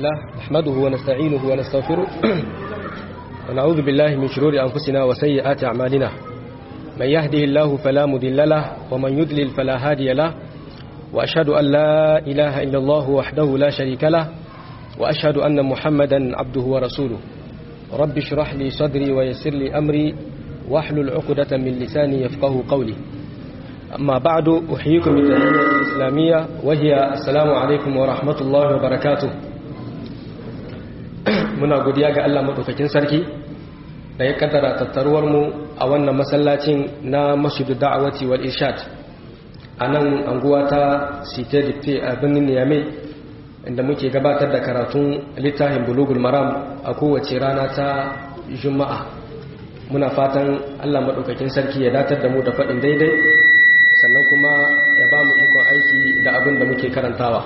الله نحمده ونستعينه ونستغفره ونعوذ بالله من شرور أنفسنا وسيئات أعمالنا من يهده الله فلا مضل له ومن يضلل فلا هادي له وأشهد أن لا إله إلا الله وحده لا شريك له وأشهد أن محمدا عبده ورسوله رب اشرح لي صدري ويسر لي أمري واحلل عقدة من لساني يفقه قولي أما بعد أحييكم بالتحية الإسلامية وهي السلام عليكم ورحمة الله وبركاته muna godiya ga Allah maɗaukakin sarki da ya kaddara tattaruwar mu a wannan masallacin na masjidu da'awati wal irshad a nan anguwa ta site dipte a birnin niyame inda muke gabatar da karatun littafin bulugul maram a kowace rana ta juma'a muna fatan Allah maɗaukakin sarki ya datar da mu da faɗin daidai sannan kuma ya ba mu ikon aiki da abin da muke karantawa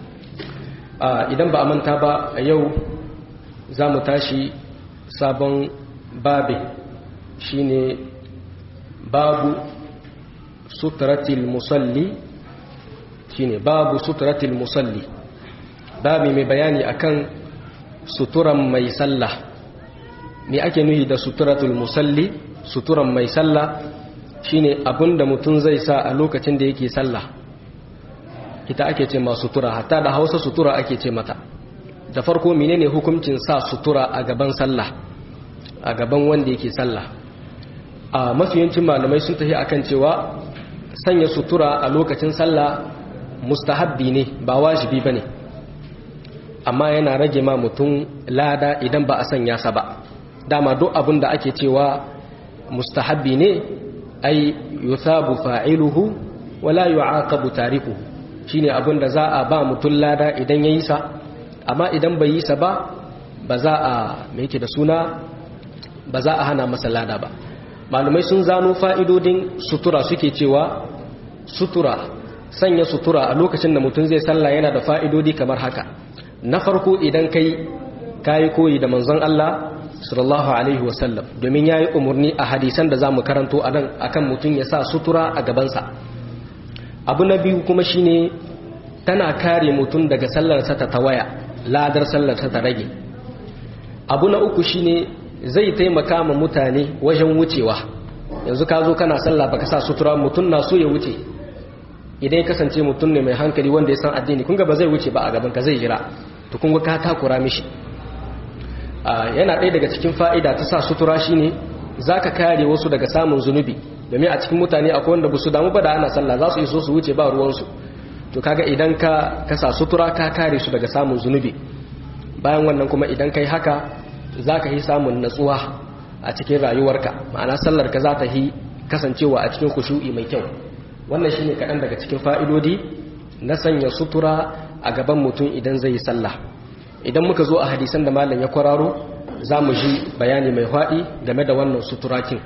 idan ba a manta ba a yau za mu tashi sabon babi shine babu suturatil musalli shine babu suturatil musalli babi mai bayani akan suturan mai sallah me ake nuhi da suturatul musalli suturan mai sallah shine abinda mutum zai sa a lokacin da yake sallah ita ake ce ma sutura hatta da hausa sutura ake ce mata da farko menene hukuncin sa sutura a gaban sallah a gaban wanda yake sallah a mafiyancin malamai sun tafi akan cewa sanya sutura a lokacin sallah mustahabbi ne ba wajibi bane amma yana rage ma mutum lada idan ba a sanya sa ba dama duk abin da ake cewa mustahabbi ne ai yusabu fa'iluhu wala yu'aqabu tarikuhu shine abin da za a ba mutum lada idan yayi sa amma idan bai yi sa ba ba za a mai yake da suna ba za a hana masa lada ba malumai sun zano fa'idodin sutura suke cewa sutura sanya sutura a lokacin da mutum zai sallah yana da fa'idodi kamar haka na farko idan kai kayi koyi da manzon Allah sallallahu alaihi wasallam domin yayi umarni a hadisan da zamu karanto a nan akan mutum ya sa sutura a gabansa abu na biyu kuma shine tana kare mutum daga sallarsa ta tawaya ladar sallarsa ta rage abu na uku shine zai taimaka ma mutane wajen wucewa yanzu ka zo kana sallah baka sa sutura mutum na so ya wuce idan ya kasance mutum ne mai hankali wanda ya san addini kun ga ba zai wuce ba a gaban ka zai jira to kun ga ka takura mishi yana ɗaya daga cikin fa'ida ta sa sutura shine zaka kare wasu daga samun zunubi domin a cikin mutane akwai wanda ba su damu ba da ana sallah za su iso su wuce ba ruwansu to kaga idan ka kasa sutura ka kare su daga samun zunubi bayan wannan kuma idan kai haka za ka yi samun natsuwa a cikin rayuwarka ma'ana sallar ka za ta yi kasancewa a cikin kushu'i mai kyau wannan shine kaɗan daga cikin fa'idodi na sanya sutura a gaban mutum idan zai yi sallah idan muka zo a hadisan da malam ya kwararo za mu ji bayani mai faɗi game da wannan suturakin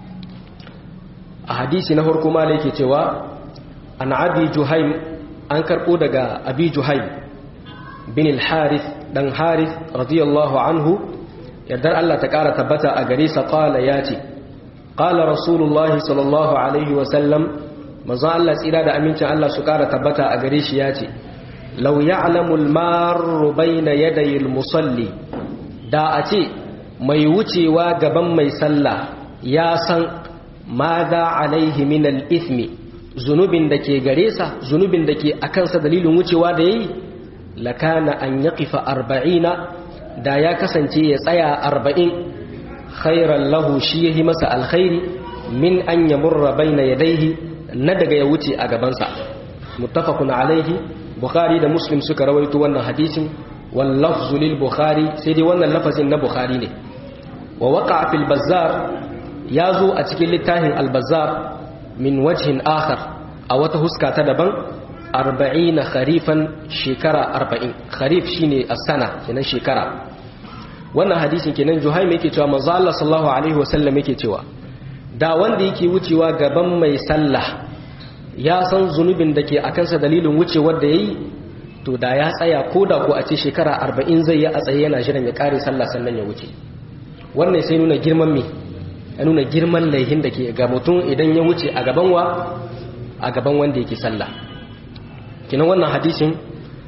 a hadisi na farko malam yake cewa an abi juhaim an karɓo daga abi juhaim bin al-harith dan harith radiyallahu anhu yardar Allah ta ƙara tabbata a gare sa qala yace qala rasulullahi sallallahu alaihi wa sallam manzo Allah tsira da amincin Allah su ƙara tabbata a gare shi yace law ya'lamu al-marru bayna yaday al-musalli da a ce mai wucewa gaban mai sallah ya san madha alaihi min al-ithmi zunubin da ke gare sa zunubin da ke a kansa dalilin wucewa da ya yi lakana an ya kifa arba'ina da ya kasance ya tsaya arba'in khairan lahu shi ya yi masa alkhairi min an ya murra bai na yadaihi na daga ya wuce a gabansa muttafaqun alaihi bukhari da muslim suka rawaito wannan hadisin wallafzu lil bukhari sai dai wannan lafazin na bukhari ne wa waqa fil bazzar ya zo a cikin littafin al-bazzar min wajhin akhar a wata huska ta daban arba'ina kharifan shekara arba'in kharif shine as-sana kenan shekara wannan hadisin kenan juhaim yake cewa manzo Allah sallallahu alaihi wasallam yake cewa da wanda yake wucewa gaban mai sallah ya san zunubin da ke akan sa dalilin wucewar da yayi to da ya tsaya ko da ko a ce shekara arba'in zai yi a tsaye yana jiran ya kare sallah sannan ya wuce wannan sai nuna girman me ya nuna girman laihin da ke ga mutum idan ya wuce a gaban wa a gaban wanda yake sallah kinan wannan hadisin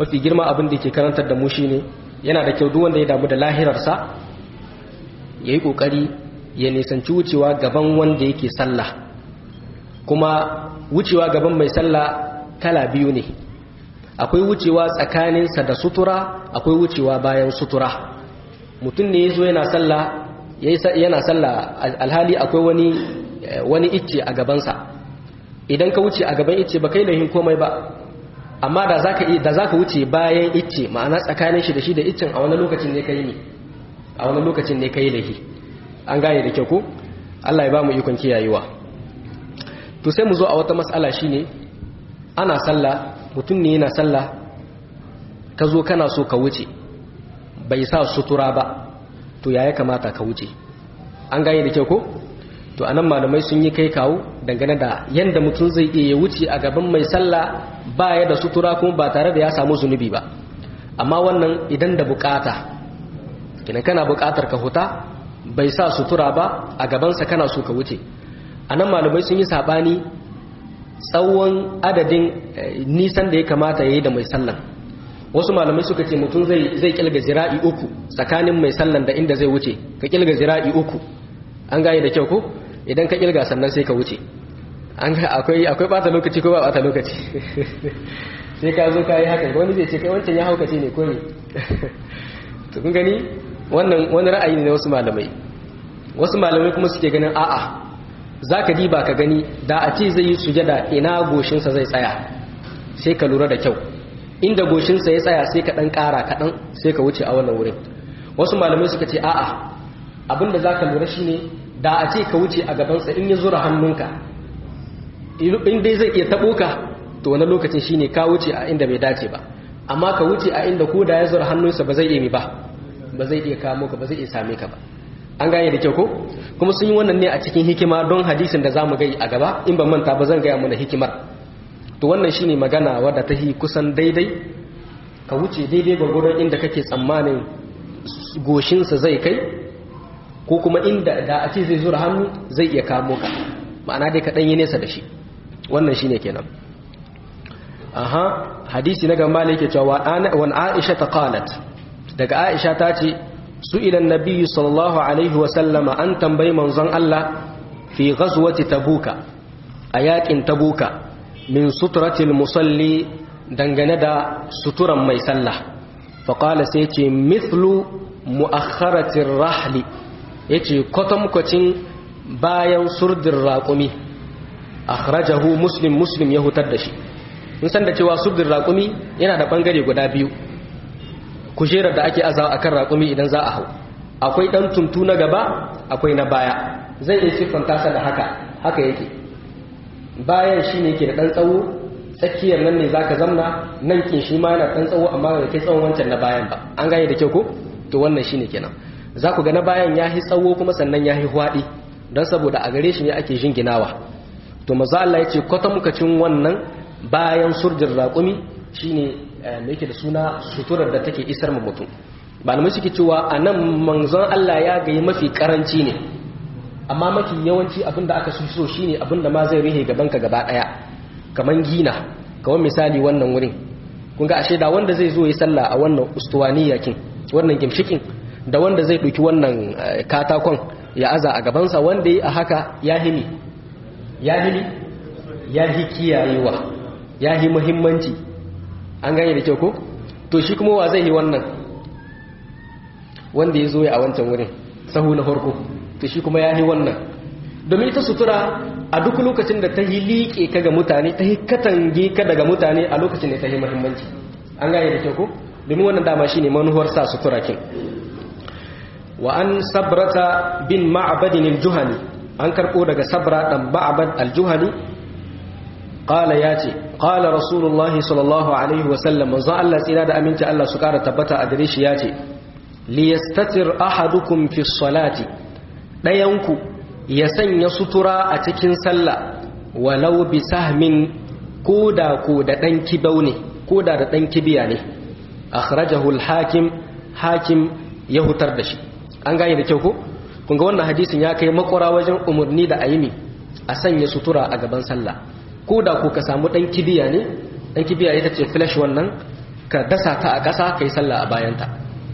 mafi girma abin da ke karantar da mu shine yana da kyau duk wanda ya damu da lahirarsa yayi kokari ya nisanci wucewa gaban wanda yake sallah kuma wucewa gaban mai sallah kala biyu ne akwai wucewa tsakaninsa da sutura akwai wucewa bayan sutura mutum ne yazo yana sallah yana sallah alhali akwai wani wani icce a gabansa idan ka wuce a gaban icce ba kai lahin komai ba amma da zaka da zaka wuce bayan icce ma'ana tsakanin shi da shi da iccen a wani lokacin ne kai ne a wani lokacin ne kai lahi an gane da kyau ko Allah ya ba mu ikon kiyayewa to sai mu zo a wata mas'ala shine ana sallah mutum ne yana sallah ka zo kana so ka wuce bai sa sutura ba to ya ya kamata ka wuce an gane da kyau ko to anan malamai sun yi kai kawo dangane da yanda mutum zai iya wuce a gaban mai sallah baya da sutura kuma ba tare da ya samu zunubi ba amma wannan idan da bukata idan kana bukatar ka huta bai sa sutura ba a gabansa kana so ka wuce anan malamai sun yi sabani tsawon adadin nisan da ya kamata ya yi da mai sallan wasu malamai suka ce mutum zai kilga zira'i uku tsakanin mai sallan da inda zai wuce ka kilga zira'i uku an gane da kyau ko idan ka kilga sannan sai ka wuce an ga akwai akwai bata lokaci ko ba bata lokaci sai ka zo ka yi haka wani zai ce kai wancan ya haukace ne ko ne to kun gani wannan wani ra'ayi ne na wasu malamai wasu malamai kuma suke ganin a'a zaka diba ka gani da a ce zai yi sujada ina goshinsa zai tsaya sai ka lura da kyau inda goshinsa ya tsaya sai ka dan kara kaɗan sai ka wuce a wannan wurin wasu malamai suka ce a'a abinda zaka lura shine da a ce ka wuce a gabansa in ya zura hannunka in dai zai iya taɓo ka to wani lokacin shine ka wuce a inda bai dace ba amma ka wuce a inda ko da ya zura hannunsa ba zai iya mi ba ba zai iya kamo ka ba zai iya same ka ba an gane da kyau ko kuma sun yi wannan ne a cikin hikima don hadisin da zamu gai a gaba in ban manta ba zan gaya mana hikimar to wannan shine magana wadda ta yi kusan daidai ka wuce daidai gwagwaron inda kake tsammanin goshinsa zai kai ko kuma inda da a ce zai zura hannu zai iya kamo ka ma'ana dai ka ɗan yi nesa da shi wannan shine kenan aha hadisi na gamba ne yake cewa wan aisha ta qalat daga aisha ta ce su ilan nabiyyu sallallahu alaihi wa sallama an tambayi manzon Allah fi ghazwati tabuka a yakin tabuka min suturatil musalli dangane da suturan mai sallah fa qala sai ce mithlu muakharatir rahli yace kwatankwacin bayan surdin raƙumi akhrajahu muslim muslim ya hutar da shi mun san da cewa surdin raƙumi yana da bangare guda biyu kujerar da ake azawa akan raƙumi idan za a hau akwai ɗan tuntu na gaba akwai na baya zai iya siffanta sa da haka haka yake bayan shi ne ke da ɗan tsawo tsakiyar nan ne zaka zamna nan kin shi ma yana ɗan tsawo amma da kai tsawon wancan na bayan ba an gane da kyau ko to wannan shine kenan za ku ga na bayan ya yi tsawo kuma sannan ya yi hwaɗi don saboda a gare shi ne ake jinginawa to maza Allah ya ce kwata mukacin wannan bayan surjin raƙumi shine me yake da suna suturar da take isar ma mutum malamai suke cewa a nan manzon Allah ya gayi mafi karanci ne amma mafi yawanci abin da aka so shine abin da ma zai rihe gaban ka gaba ɗaya kaman gina kawan misali wannan wurin kun ga ashe da wanda zai zo yi sallah a wannan ustuwaniya kin wannan gimshikin da wanda zai ɗauki wannan katakon ya aza a gabansa wanda yi a haka ya hini ya hini ya hi kiyayewa ya hi muhimmanci an gane da kyau ko to shi kuma wa zai yi wannan wanda ya zo ya a wancan wurin sahu na farko to shi kuma ya yi wannan domin ita sutura a duk lokacin da ta yi liƙe ka ga mutane ta yi katange ka daga mutane a lokacin da ta yi muhimmanci an gane da kyau ko domin wannan dama shine manuwar sa sutura kin wa an sabrata bin ma'badin al-juhani an karbo daga sabra dan ma'bad al-juhani qala yace qala rasulullahi sallallahu alaihi wa sallam manzo Allah tsira da aminci Allah su kara tabbata a gare shi yace li yastatir ahadukum fi salati dayanku ya sanya sutura a cikin sallah walau bi sahmin koda ko da dan kibau ne koda da dan kibiya ne akhrajahu al-hakim hakim ya hutar da shi an gane da kyau ko kun ga wannan hadisin ya kai makwara wajen umarni da ayimi a sanya sutura a gaban sallah ko da ko ka samu dan kibiya ne dan kibiya ita ce flash wannan ka dasa ta a ƙasa kai sallah a bayanta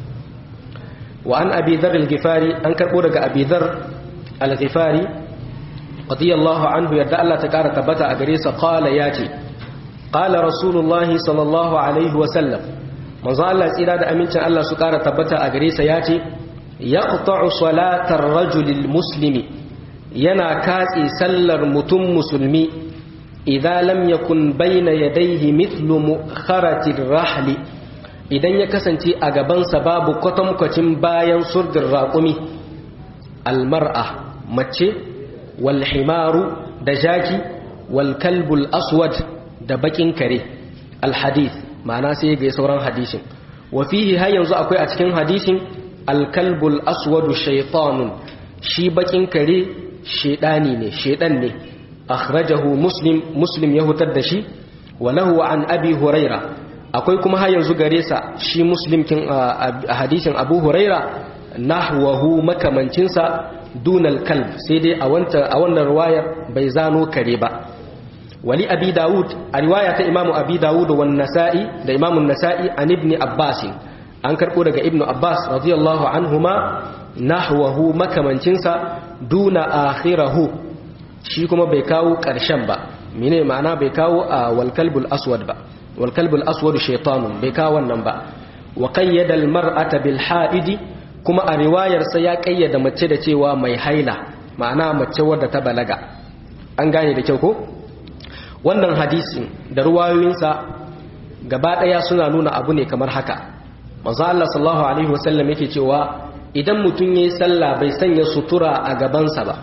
wa an abi dhar al-ghifari an karbo daga abi dhar al-ghifari radiyallahu anhu yadda Allah ta kara tabbata a gare sa qala yace qala rasulullahi sallallahu alaihi wa sallam manzo Allah tsira da amincin Allah su kara tabbata a gare sa yace yaqta'u salatar rajulil muslimi yana katse sallar mutum musulmi idan lam yakun bayna yadayhi mithlu mukharatir rahli idan ya kasance a gabansa babu kwatankwacin bayan surdin raƙumi almar'a mace wal himaru da jaki wal kalbul aswad da bakin kare alhadith ma'ana sai ga sauran hadisin wa fihi har yanzu akwai a cikin hadisin alkalbul aswadu shaytanun shi bakin kare shedani ne shedan ne akhrajahu muslim muslim ya hutar da shi wa lahu an abi huraira akwai kuma har yanzu gare sa shi muslim kin a hadisin abu huraira nahwahu makamancinsa dunal kalb sai dai a wannan riwayar bai zano kare ba wali abi dawud a riwaya ta imamu abi dawud wa nasa'i da imamun nasa'i an ibn abbas an karbo daga ibnu abbas radiyallahu anhuma nahwahu makamancinsa duna akhirahu shi kuma bai kawo karshen ba mene ma'ana bai kawo a wal kalbul aswad ba wal kalbul aswad shaytanun bai kawo wannan ba wa qayyada al mar'ata bil haidi kuma a riwayar sa ya kayyada mace da cewa mai haila ma'ana mace wadda ta balaga an gane da kyau ko wannan hadisin da ruwayoyinsa gaba ɗaya suna nuna abu ne kamar haka manzo Allah sallallahu alaihi wasallam yake cewa idan mutum yayi sallah bai sanya sutura a gabansa ba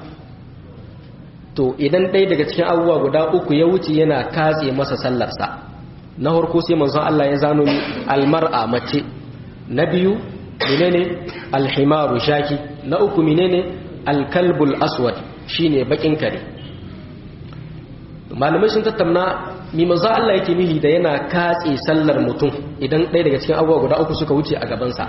to idan ɗaya daga cikin abubuwa guda uku ya wuce yana katse masa sallarsa na farko sai manzo Allah ya zano ni almar'a mace na biyu menene alhimaru shaki na uku menene alkalbul aswad shine bakin kare malamai sun tattauna mi manzo Allah yake nihi da yana katse sallar mutum idan ɗaya daga cikin abubuwa guda uku suka wuce a gabansa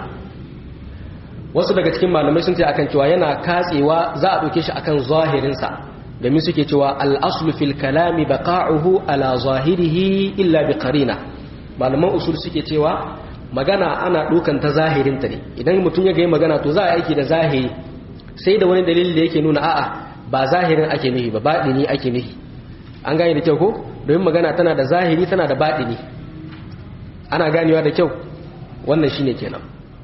wasu daga cikin malamai sun ce akan cewa yana katsewa za a ɗauke shi akan zahirinsa domin suke cewa al'aslu fil kalami baqa'uhu ala zahirihi illa bi qarina malaman usul suke cewa magana ana ɗaukan ta zahirinta ne idan mutum ya ga magana to za a aiki da zahiri sai da wani dalili da yake nuna a'a ba zahirin ake nufi ba baɗini ake nufi an gane da kyau ko domin magana tana da zahiri tana da baɗini ana ganewa da kyau wannan shine kenan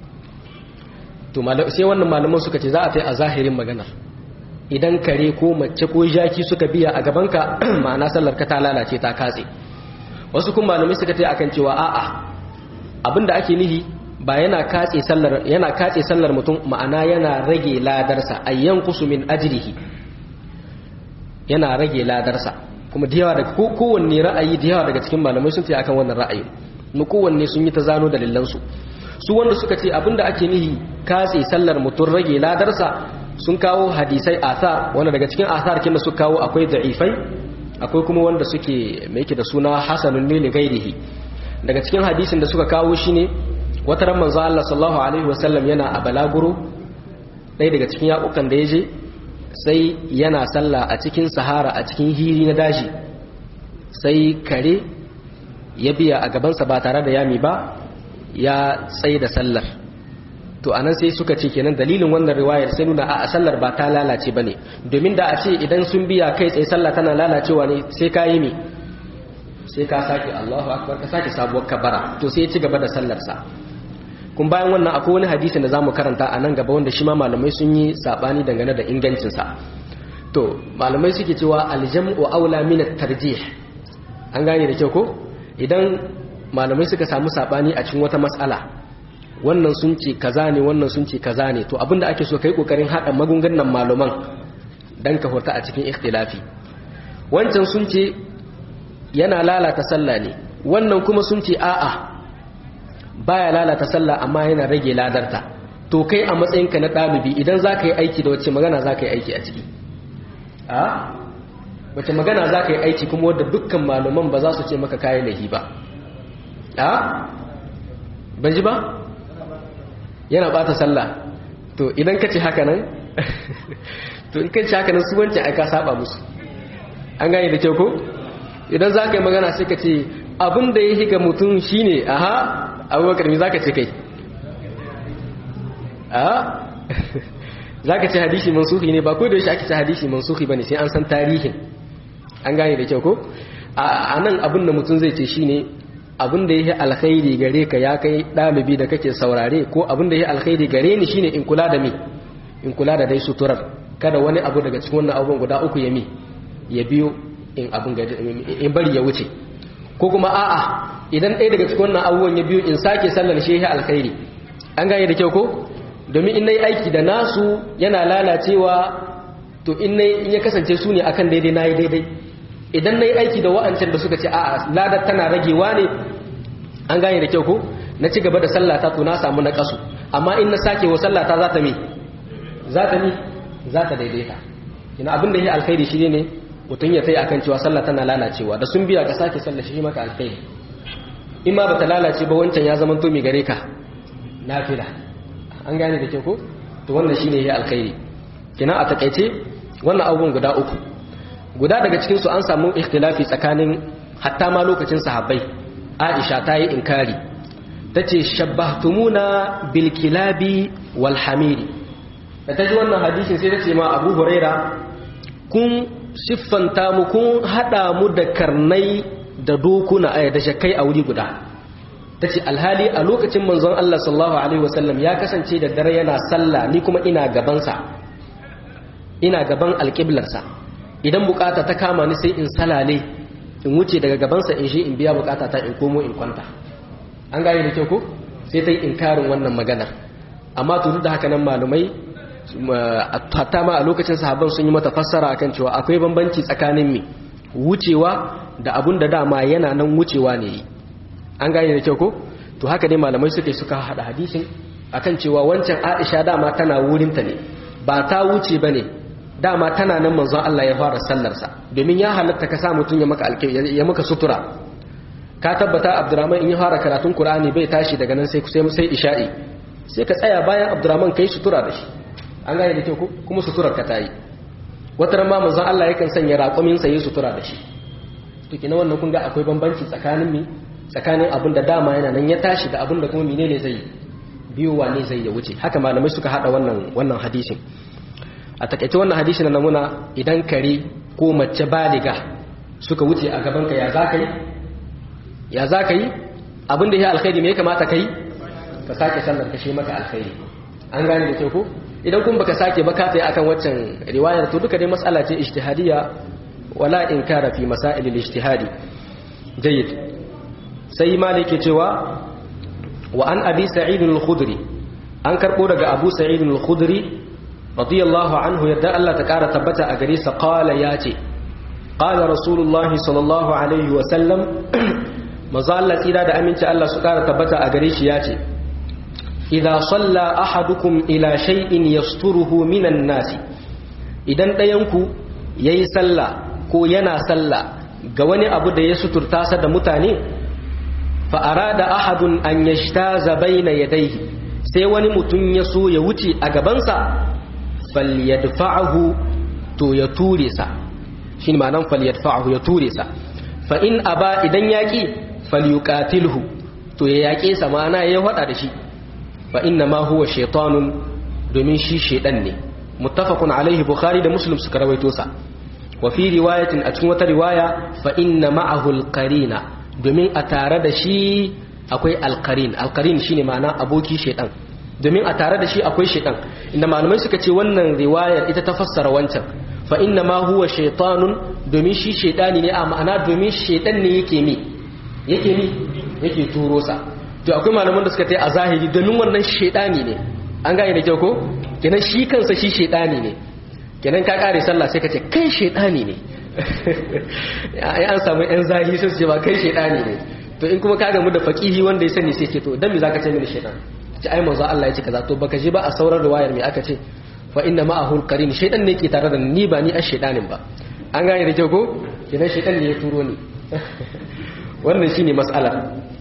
to sai wannan malaman suka ce za a tai a zahirin maganar idan kare ko mace ko jaki suka biya a gabanka ma'ana sallar ka ta lalace ta katse wasu kuma malamai suka tai akan cewa a'a abinda ake nihi ba yana katse sallar yana katse sallar mutum ma'ana yana rage ladarsa ayyan kusumin ajrihi yana rage ladarsa kuma da yawa daga kowanne ra'ayi da yawa daga cikin malamai sun ce akan wannan ra'ayi mu kowanne sun yi ta zano dalilansu su wanda suka ce abinda ake nihi katse sallar mutum rage ladarsa sun kawo hadisai athar wanda daga cikin athar kin da suka kawo akwai da'ifai akwai kuma wanda suke mai yake da suna hasanun ne gairihi daga cikin hadisin da suka kawo shine wata ran manzo Allah sallallahu alaihi wasallam yana a balaguro ɗaya daga cikin yakukan da ya je sai yana sallah a cikin sahara a cikin hiri na daji sai kare ya biya a gabansa ba tare da yami ba ya tsaye da sallar to anan sai suka ce kenan dalilin wannan riwayar sai nuna a sallar ba ta lalace ba ne domin da a ce idan sun biya kai tsaye sallah tana lalacewa ne sai ka yi me sai ka sake Allahu akbar ka sake sabuwar kabara to sai ya ci gaba da sallarsa kun bayan wannan akwai wani hadisi da zamu karanta a nan gaba wanda shi ma malamai sun yi sabani dangane da ingancinsa to malamai suke cewa aljam'u aula min at-tarjih an gane da kyau ko idan malamai suka samu sabani a cikin wata mas'ala wannan sun ce kaza ne wannan sun ce kaza ne to abinda ake so kai kokarin hada magungunan malaman dan ka horta a cikin ikhtilafi wancan sun ce yana lalata sallah ne wannan kuma sun ce a'a baya lalata sallah amma yana rage ladarta to kai a matsayinka na ɗalibi idan za ka yi aiki da wacce magana za ka yi aiki a ciki a wacce magana za ka yi aiki kuma wadda dukkan malaman ba za su ce maka kayi lahi ba a ban ji ba yana bata sallah to idan ka ce haka nan to in ka ce haka nan su wancan aika saba musu an gane da kyau ko idan za ka yi magana sai ka ce abin da ya higa mutum shine aha abubakar me zaka ce kai a zaka ce hadisi mansuhi ne ba ko da shi ake ce hadisi mansuhi bane sai an san tarihin an gane da kyau ko a nan abin da mutum zai ce shine abin da yake alkhairi gare ka ya kai dalibi da kake saurare ko abin da yake alkhairi gare ni shine in kula da me in kula da dai suturar kada wani abu daga cikin wannan abubuwan guda uku ya mi ya biyo in abin in bari ya wuce ko kuma a'a idan ɗaya daga cikin wannan abubuwan ya biyo in sake sallar shi ya alkhairi an gane da kyau ko domin in nayi aiki da nasu yana lalacewa to in nayi in ya kasance su ne akan daidai nayi daidai idan nayi aiki da wa'ancan da suka ce a'a ladar tana ragewa ne an gane da kyau ko na ci gaba da sallata to na samu na kasu amma in na sake wa sallata za ta mi za ta mi za ta daidaita ina abin da ya alkhairi shi ne mutum ya tai akan cewa sallah tana lalacewa da sun biya ka sake sallah shi maka alkhairi in ma bata lalace ba wancan ya zama to mai gare ka nafila an gane da ke ko to wannan shine ya alkhairi kina a takaice wannan abubuwan guda uku guda daga cikin su an samu ikhtilafi tsakanin hatta ma lokacin sahabbai Aisha ta yi inkari tace shabbahtumuna bil kilabi wal hamiri da ta ji wannan hadisin sai ta ce ma Abu Huraira kun siffanta mu kun hada mu da karnai da dokuna aya da shakai a wuri guda ta ce alhali a lokacin manzon Allah sallallahu alaihi wasallam ya kasance da dare yana sallah ni kuma ina gabansa ina gaban alƙiblarsa idan bukata ta kama ni sai in salale in wuce daga gabansa in shi in biya bukata ta in komo in kwanta an gane da kyau ko sai ta yi inkarin wannan maganar amma to da haka nan malumai hatta ma a lokacin sahabban sun yi mata fassara akan cewa akwai bambanci tsakanin mi wucewa da abun da dama yana nan wucewa ne an gane da kyau ko to haka dai malamai suka suka hada hadisin akan cewa wancan Aisha dama tana wurinta ne ba ta wuce bane dama tana nan manzon Allah ya fara sallar sa domin ya halatta ka sa mutun ya maka alƙi ya maka sutura ka tabbata Abdurrahman in ya fara karatun Qur'ani bai tashi daga nan sai sai sai isha'i sai ka tsaya bayan Abdurrahman kai sutura da shi an gane da kyau ko kuma suturar ka tayi wata ran ma manzon Allah yakan sanya raƙumin sa yi sutura da shi to kina wannan kun ga akwai bambanci tsakanin mi tsakanin abin da dama yana nan ya tashi da abin da kuma menene zai biyowa ne zai ya wuce haka malamai suka hada wannan wannan hadisin a takaice wannan hadisin na muna idan kare ko mace baliga suka wuce a gaban ka ya zaka yi ya zaka yi abin da ya alkhairi me ya kamata kai ka sake sallar ka shi maka alkhairi an gane da kyau ko idan kun baka sake ba ka tsaye akan waccan riwayar to duka dai mas'ala ce ijtihadiyya wala inkara fi masail al-ijtihadi jayyid sai malik ke cewa wa an abi sa'id al-khudri an karbo daga abu sa'id al-khudri radiyallahu anhu yadda Allah ta kara tabbata a gare sa qala yace qala rasulullahi sallallahu alaihi wa sallam maza Allah tsira da aminci Allah su kara tabbata a gare shi yace idza salla ahadukum ila shay'in yasturuhu minan nasi idan ɗayanku yayi sallah ko yana sallah ga wani abu da ya suturta sa da mutane fa arada ahadun an yashtaza baina yadayhi sai wani mutum ya so ya wuce a gabansa falyadfa'ahu to ya ture sa shine ma'anar falyadfa'ahu ya ture sa fa in aba idan yaki falyuqatilhu to ya yake sa ma'ana ya hada da shi fa inna ma huwa shaytanun domin shi shedan ne muttafaqun alaihi bukhari da muslim suka rawaito sa wa fi riwayatin a cikin wata riwaya fa inna ma'ahu alqarina domin a tare da shi akwai alqarin alqarin shine ma'ana aboki shedan domin a tare da shi akwai shedan inda malamai suka ce wannan riwayar ita ta fassara wancan fa inna ma huwa shaytanun domin shi shedani ne a ma'ana domin shedan ne yake mi yake mi yake turo sa to akwai malaman da suka ta a zahiri domin wannan shedani ne an gane da kyau ko kenan shi kansa shi shedani ne kenan ka kare sallah sai ka ce kai shedani ne ai an samu yan zahiri sai su ce ba kai shedani ne to in kuma ka gamu da faqihi wanda ya sani sai ce to dan me zaka ce mini shedan ce ai manzo Allah ya ce kaza to baka ji ba a sauran riwayar me aka ce fa inna ma'ahu alqarin shedan ne ke tare da ni ba ni ash shedanin ba an gane da kyau ko kenan shedan ne ya turo ni wannan shine mas'alar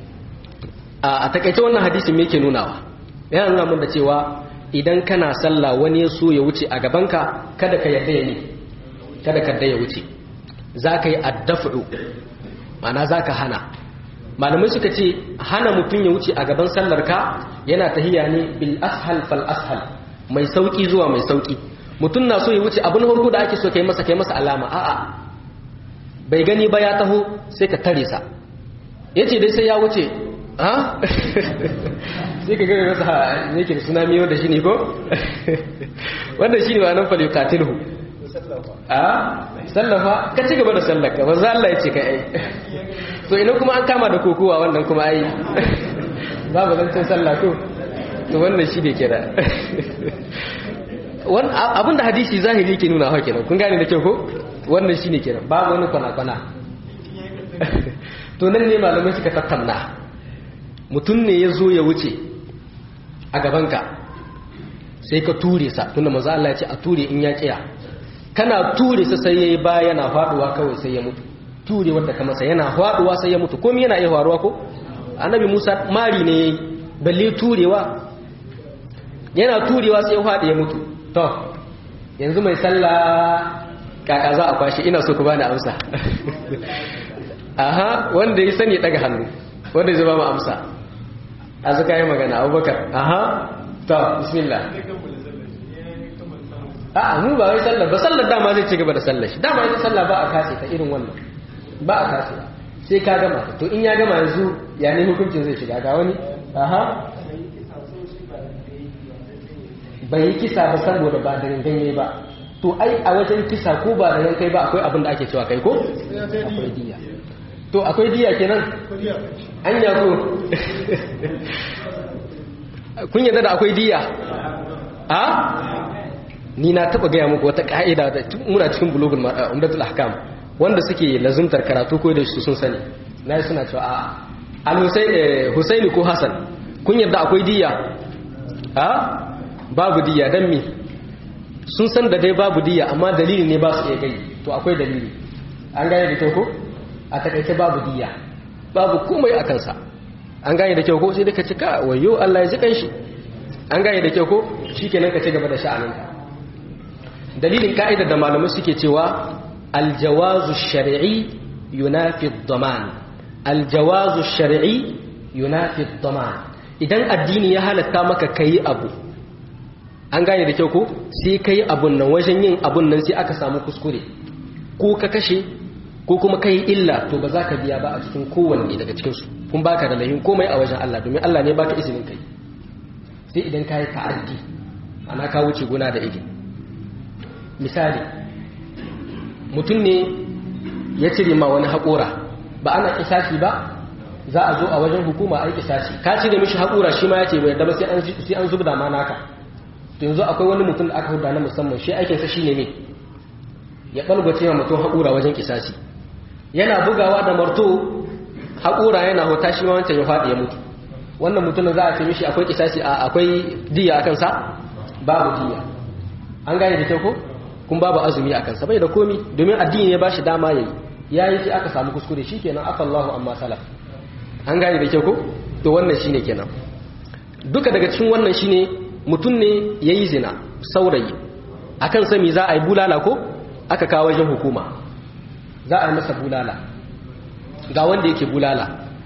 a takaice wannan hadisin me yake nunawa yana nuna mun da cewa idan kana sallah wani ya so ya wuce a gabanka kada ka yadda ya ne kada ka ya wuce za ka yi addafu ma'ana za ka hana malamai suka ce hana mutum ya wuce a gaban sallar ka yana tahiya ne bil ashal fal ashal mai sauki zuwa mai sauki mutum na so ya wuce abin farko da ake so kai masa kai masa alama a'a bai gani ba ya taho sai ka tare sa yace dai sai ya wuce ha sai ka gaba masa ne ke da suna miyo da shi ne ko wanda shi ne wa nan fali katilhu a sallafa ka ci gaba da sallaka ba za Allah ya ce ka ai so ina kuma an kama da kokowa wannan kuma ai babu zancen sallah ko to wannan shi ne kira abinda hadisi zahiri ke nuna hau kenan kun gane da kyau ko wannan shi ne kenan babu wani kwana-kwana to nan ne malamai suka tattauna mutum ne ya zo ya wuce a gabanka sai ka ture sa tunda maza Allah ya ce a ture in ya kiya kana ture sa sai yayi ba yana faduwa kawai sai ya mutu ture wanda ka masa yana faduwa sai ya mutu komai yana iya faruwa ko annabi Musa mari ne balle turewa yana turewa sai ya fadi ya mutu to yanzu mai sallah kaka za a kwashi ina so ku bani amsa aha wanda ya sani daga hannu wanda zai ba mu amsa a zaka yi magana abubakar aha ta bismillah a mu ba wai sallar ba sallar dama zai ci gaba da sallar shi dama ita sallah ba a kase ta irin wannan ba a kase sai ka gama to in ya gama yanzu ya ne hukuncin zai shiga ga wani aha bai yi kisa ba saboda ba da ganye ba to ai a wajen kisa ko ba da kai ba akwai abin da ake cewa kai ko akwai diya to akwai diya kenan an ko kun yadda da akwai diya a ni na taba gaya muku wata ka'ida da muna cikin bulugul umdatul ahkam wanda suke lazumtar karatu ko da su sun sani na yi suna cewa a al-husaini ko hasan kun yadda akwai diya a babu diya don me sun san da dai babu diya amma dalili ne ba su iya gai to akwai dalili an gane da kyau ko a takaice babu diya babu komai a kansa an gane da kyau ko sai duka cika wayo Allah ya ji kanshi an gane da kyau ko shikenan ka ci gaba da sha'aninka dalilin ka'idar da malamai suke cewa aljawazu shar'i yunafi ad-daman aljawazu shar'i yunafi ad-daman idan addini ya halatta maka kai abu an gane da kyau ko sai kai abun nan wajen yin abun nan sai aka samu kuskure ko ka kashe ko kuma kai illa to ba za ka biya ba a cikin kowanne daga cikinsu kun baka da lahin komai a wajen Allah domin Allah ne baka izinin kai sai idan ka yi ta'addi ana ka wuce gona da iri misali mutum ne ya cire ma wani haƙora ba ana kisashi ba za a zo a wajen hukuma a yi kisashi ka cire mishi haƙora shi ma ya ce bai yadda ba sai an zubda ma naka to yanzu akwai wani mutum da aka huda na musamman shi aikinsa shi ne ne ya ɓalgwace wa mutum haƙura wajen kisashi yana bugawa da marto haƙura yana hota shi ma wancan ya faɗi ya mutu wannan mutum za a ce mishi akwai kisashi a akwai diya a kansa babu diya an gane da kyau ko kun babu azumi a kansa bai da komi domin addini ya bashi dama yayi yayi sai aka samu kuskure shikenan afallahu amma salaf an gane da kyau ko to wannan shine kenan duka daga cikin wannan shine mutum ne yayi zina saurayi akan sami za a yi bulala ko aka kawo wajen hukuma za a yi masa bulala ga wanda yake bulala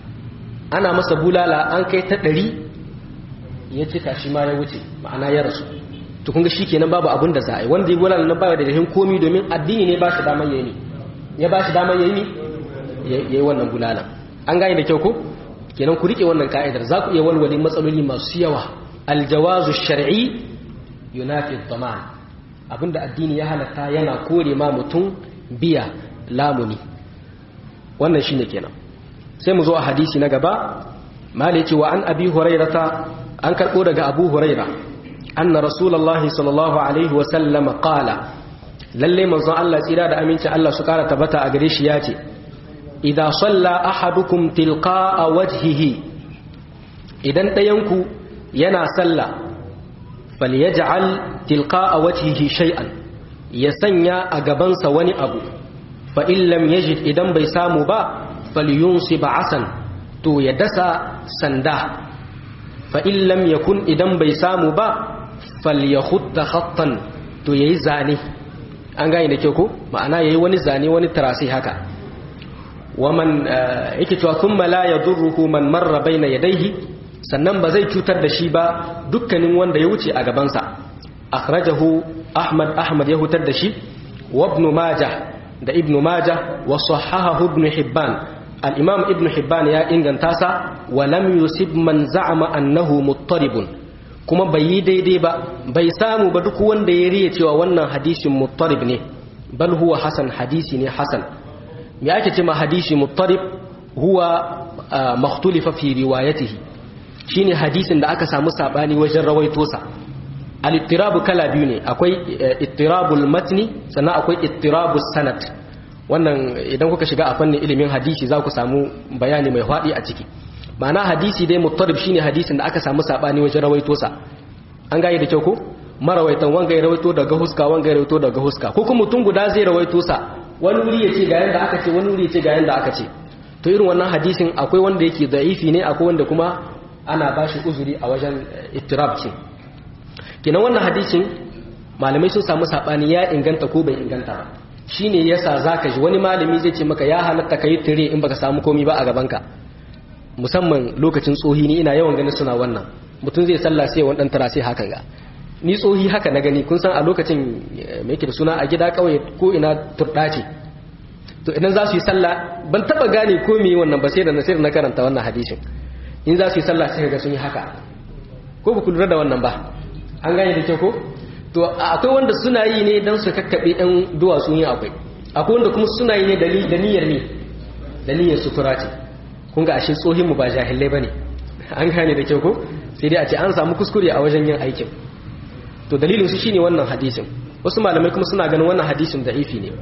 ana masa bulala an kai ta ɗari ya cika shi ma ya wuce ma'ana ya rasu to kunga shi kenan babu abin da za a yi wanda ya bulala na baya da rahin komi domin addini ne ba shi damar yayi ne ya ba shi damar yayi ne ya yi wannan bulala an gane da kyau ko kenan ku rike wannan ka'idar za ku iya walwale matsaloli masu yawa aljawazu shar'i yunafi dhaman abinda addini ya halatta yana kore ma mutum biya lamuni wannan shine kenan sai mu zo a hadisi na gaba mali ce wa an abi hurairata an karbo daga abu huraira anna rasulullahi sallallahu alaihi wa sallam qala lalle manzo Allah tsira da aminci Allah su kara tabbata a gare shi yace idza salla ahadukum tilqa'a wajhihi idan dayanku yana sallah falyaj'al tilqa'a wajhihi shay'an ya sanya a gabansa wani abu fa in lam yajid idan bai samu ba falyunsib asan to ya dasa sanda fa in lam yakun idan bai samu ba falyakhutta khattan to yayi zane an gane da kyau ko ma'ana yayi wani zane wani tarasi haka waman yake cewa thumma la yadurruhu man marra baina yadayhi sannan ba zai cutar da shi ba dukkanin wanda ya wuce a gabansa akhrajahu ahmad ahmad ya hutar da shi wa ibn majah da ibn majah wa sahahahu ibn hibban al-imam ibn hibban ya inganta sa wa lam yusib man za'ama annahu muttaribun kuma bai yi daidai ba bai samu ba duk wanda ya riya cewa wannan hadisin muttarib ne bal huwa hasan hadisi ne hasan me ake ce ma hadisi muttarib huwa makhtulifa fi riwayatihi shine hadisin da aka samu sabani wajen rawaito sa al-ittirabu kala biyu ne akwai ittirabul matni sannan akwai ittirabus sanad wannan idan kuka shiga a fannin ilimin hadisi za ku samu bayani mai faɗi a ciki ma'ana hadisi dai muttarib shine hadisin da aka samu sabani wajen rawaito sa an gaye da kyau ko marawaitan wanga ya rawaito daga huska wanga ya rawaito daga huska ko kuma mutum guda zai rawaito sa wani wuri ya ce ga yanda aka ce wani wuri ya ce ga yanda aka ce to irin wannan hadisin akwai wanda yake da'ifi ne akwai wanda kuma ana bashi uzuri a wajen ittirab ce kenan wannan hadisin malamai sun samu sabani ya inganta ko bai inganta ba shine yasa zaka ji wani malami zai ce maka ya halatta kai tire in baka samu komai ba a gaban ka musamman lokacin tsohi ni ina yawan ganin suna wannan mutum zai sallah sai wani dan tara sai hakan ga ni tsohi haka na gani kun san a lokacin me yake da suna a gida kawai ko ina turɗa ce to idan za su yi sallah ban taba gane ko me wannan ba sai da sai na karanta wannan hadisin in za su yi sallah sai ga sun yi haka ko ba ku lura da wannan ba an gane da kyau ko to akwai wanda suna yi ne dan su kakkabe ɗan duwatsu yin akwai akwai wanda kuma suna yi ne da niyyar ne da niyyar sutura ce kun ga ashe tsohin mu ba jahilai bane an gane da kyau ko sai dai a ce an samu kuskure a wajen yin aikin to dalilin su shine wannan hadisin wasu malamai kuma suna ganin wannan hadisin da'ifi ne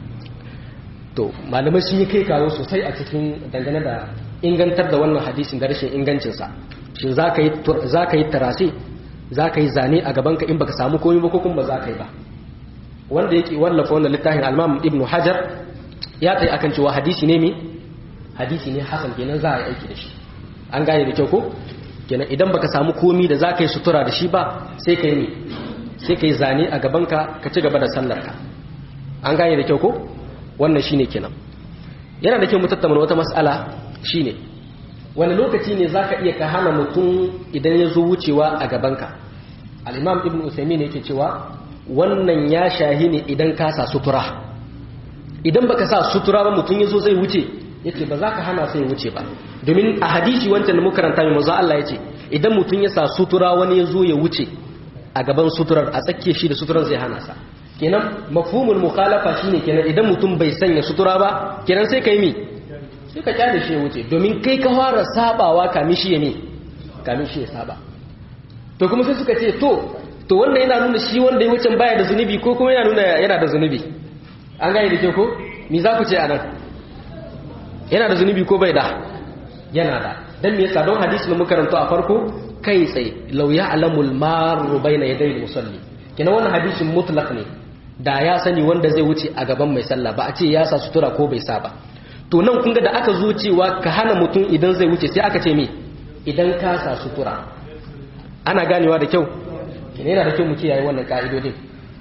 to malamai sun yi kai kawo sosai a cikin dangane da ingantar da wannan hadisin da rashin ingancinsa shin za ka yi tarase za ka yi zane a gabanka in baka samu komi ba ko kuma ba za ka yi ba wanda yake wallafa wannan littafin almam ibnu hajar ya tsaye akan cewa hadisi ne mi hadisi ne hasan kenan za a yi aiki da shi an gane da kyau ko kenan idan baka samu komi da za ka yi sutura da shi ba sai ka yi ne sai ka yi zane a gabanka ka ci gaba da sallarka an gane da kyau ko wannan shine kenan yana da kyau mu tattauna wata mas'ala shine wani lokaci ne zaka iya ka hana mutum idan ya zo wucewa a gabanka al-imam ibn usaymin yake cewa wannan ya shahi ne idan ka sa sutura idan baka sa sutura ba mutum ya zo zai wuce yace ba za ka hana sai wuce ba domin a hadisi wancan da muka karanta mai manzo Allah yace idan mutum ya sa sutura wani ya zo ya wuce a gaban suturar a tsakiyar shi da suturar zai hana sa kenan mafhumul mukhalafa shine kenan idan mutum bai sanya sutura ba kenan sai kai mi sai ka kyale shi ya wuce domin kai ka fara sabawa kamin shi ya mi kamin shi ya saba to kuma sai suka ce to to wanda yana nuna shi wanda ya wucin baya da zunubi ko kuma yana nuna yana da zunubi an gane da ke ko me za ku ce anan yana da zunubi ko bai da yana da dan me yasa don hadisi da muka karanto a farko kai tsaye law ya'lamul maru bayna yaday musalli kina wannan hadisin mutlaq ne da ya sani wanda zai wuce a gaban mai sallah ba a ce ya sa sutura ko bai sa ba to nan kun ga da aka zo cewa ka hana mutum idan zai wuce sai aka ce me idan ka sa sutura ana ganewa da kyau kina yana da kyau mu kiyaye wannan ka'idodin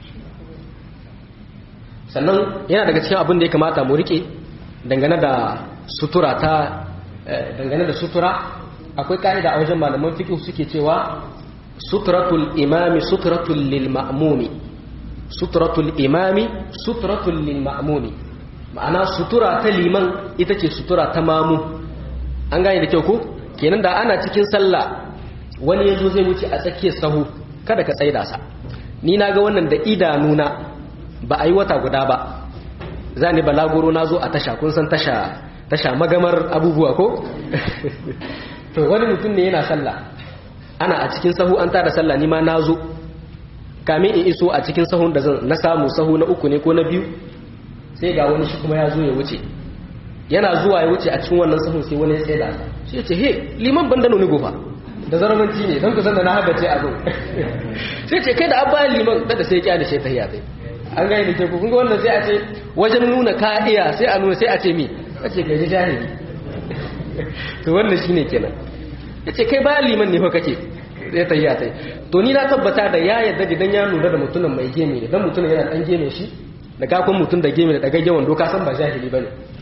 sannan yana daga cikin abin da ya kamata mu rike dangane da sutura ta dangane da sutura akwai ka'ida a wajen malaman fiqh suke cewa suturatul imami suturatul lil ma'mumi suturatul imami suturatul lil ma'mumi ma'ana sutura ta liman ita ce sutura ta mamu an gane da kyau ko kenan da ana cikin sallah wani yazo zai wuce a tsakiyar sahu kada ka tsaida sa ni naga wannan da idanuna ba a yi wata guda ba za ni balaguro na zo a tasha kun san tasha tasha magamar abubuwa ko to wani mutum ne yana sallah ana a cikin sahu an tada sallah ni ma na zo kamin in iso a cikin sahun da na samu sahu na uku ne ko na biyu sai ga wani shi kuma ya zo ya wuce yana zuwa ya wuce a cikin wannan sahun sai wani ya tsaye da shi ya ce he liman ban da nuni gofa da zaramanci ne don kusan da na haɗa ce a zo sai ce kai da abba liman da sai ya da shi ta hiyatai an gani da ke kun ga wannan sai a ce wajen nuna ka iya sai a nuna sai a ce mi a ce kai jahili to wannan shine kenan ya ce kai bayan liman ne fa kake zai ta yi tai to ni na tabbata da ya yadda idan ya lura da mutumin mai geme ne dan mutumin yana dan geme shi da kakon mutum da geme da daga yawan doka san ba jahili bane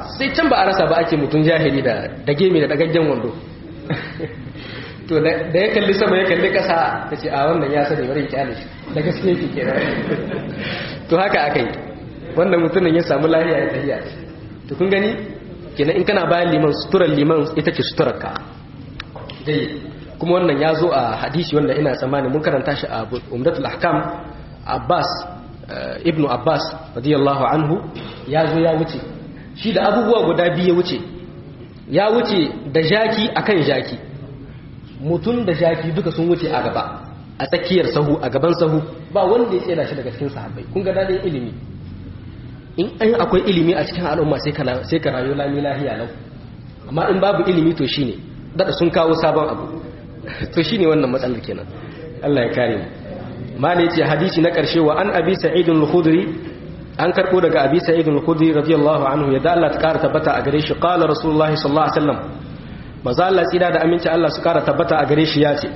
sai can ba a rasa ba ake mutum jahili da da gemi da dagaggen wando to da ya kalli sama ya kalli kasa ta ce a wannan ya sani bari kyale shi da gaske yake kenan to haka aka yi wannan mutumin ya samu lahiya ya tafiya to kun gani kenan in kana bayan liman suturar liman ita ce suturar ka dai kuma wannan ya zo a hadisi wanda ina tsammani mun karanta shi a umdatul ahkam abbas ibnu abbas radiyallahu anhu ya zo ya wuce shi da abubuwa guda biyu ya wuce ya wuce da jaki akan jaki mutum da jaki duka sun wuce a gaba a tsakiyar sahu a gaban sahu ba wanda ya tsira shi daga cikin sahabbai kun ga dadin ilimi in an akwai ilimi a cikin al'umma sai ka sai ka rayu lami lahiya lau amma in babu ilimi to shine dada sun kawo sabon abu to shine wannan matsalar kenan Allah ya kare mu mali ce hadisi na karshe wa an abi sa'id al-khudri an karbo daga abi sa'id al-khudri radiyallahu anhu ya da Allah ta kara tabbata a gare shi qala rasulullahi sallallahu alaihi wasallam maza Allah tsira da aminci Allah su kara tabbata a gare shi ya ce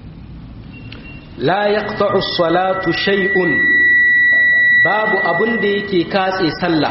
la yaqta'u as-salatu shay'un babu abun da yake katse sallah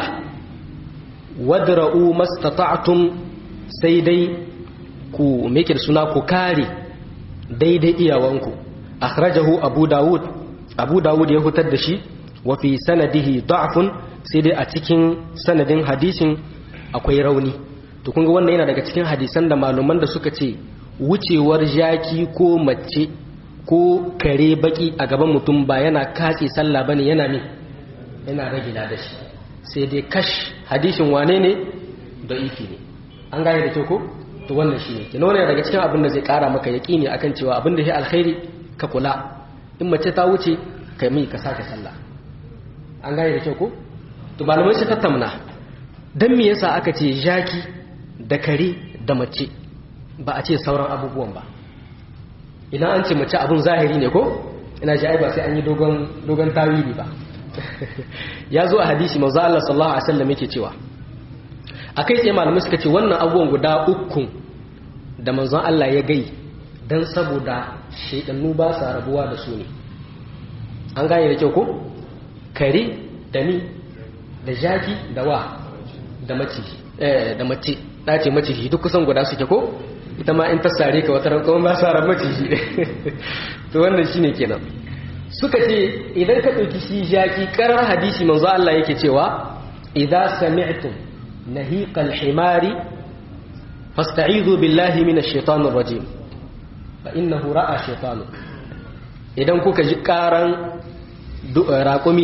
wadra'u mastata'tum sai dai ku meke da suna ku kare daidai iyawanku akhrajahu abu dawud abu dawud ya hutar da shi wa fi sanadihi da'fun sai dai a cikin sanadin hadisin akwai rauni to kun ga wannan yana daga cikin hadisan da maluman da suka ce wucewar jaki ko mace ko kare baki a gaban mutum ba yana katse sallah bane yana ne yana rage da shi sai dai kash hadisin wane ne da iki ne an gane da kyau ko to wannan shine kina wannan daga cikin abin da zai kara maka yaqini akan cewa abin da shi alkhairi ka kula in mace ta wuce kai mai ka sake sallah an gane da kyau ko to malamai su tattauna dan me yasa aka ce jaki da kare da mace ba a ce sauran abubuwan ba ina an ce mace abun zahiri ne ko ina ji ai ba sai an yi dogon dogon tawili ba ya zo a hadisi manzo Allah sallallahu alaihi wasallam yake cewa akai sai malamai suka ce wannan abubuwan guda uku da manzon Allah ya gai dan saboda shaidannu ba sa rabuwa da su ne an gane da kyau ko kare da ni da jaki da wa da mace eh da mace dace maciji duk kusan guda suke ko ita ma in ta sare ka wata rankon ba sa ran maciji to wannan shine kenan suka ce idan ka ɗauki shi jaki karar hadisi manzo Allah yake cewa idza sami'tum nahiqal himari fasta'idhu billahi minash shaitanir rajim fa innahu ra'a shaytanu idan kuka ji karan raƙumi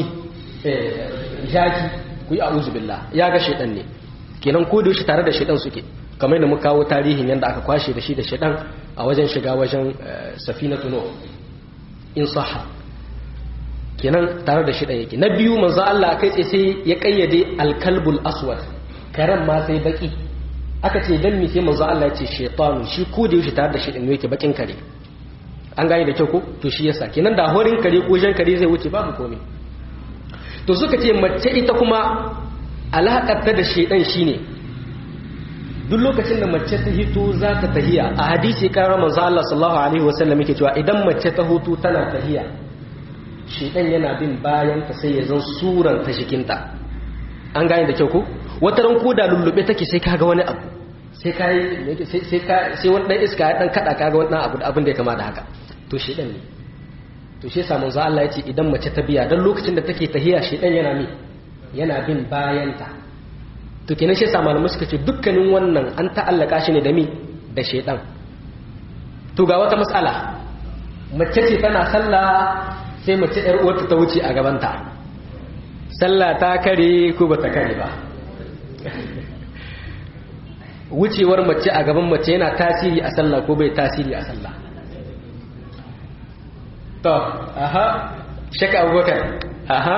jaki ku yi a'udhu billah ya ga shaitan ne kenan ko da shi tare da shaitan suke kamar da muka kawo tarihin yanda aka kwashe da shi da shaitan a wajen shiga wajen safinatu nuh in sahha kenan tare da shi yake na biyu manzo Allah kai tsaye sai ya kayyade alkalbul aswad karan ma sai baki aka ce dan mi sai manzo Allah ya ce shaytanu shi ko da yake tare da shi din yake bakin kare an gane da kyau ko to shi yasa kenan da horin kare ko jan kare zai wuce babu komai to suka ce mace ita kuma alakar ta da shaydan shine duk lokacin da mace ta hito za ta tahiya a hadisi karar manzo Allah sallallahu alaihi wasallam yake cewa idan mace ta hutu tana tahiya shedan yana bin bayan ta sai ya zan suran ta jikinta an gane da kyau ko wata ran ko da lullube take sai kaga wani abu sai kai sai ka sai wani dan iska ya dan kada kaga wani abu da abin da ya kama da haka to shedan ne to shi yasa manzo Allah yace idan mace ta biya dan lokacin da take tahiya shedan yana mi yana bin bayan ta to kenan shi yasa malamai suka ce dukkanin wannan an ta'allaka shi ne da mi da shedan to ga wata mas'ala mace ce tana sallah sai mace ‘yar uwarta ta wuce a gabanta sallah ta kare ko ba ta kare ba wucewar mace a gaban mace yana tasiri a sallah ko bai tasiri a sallah to aha shaka abubakar aha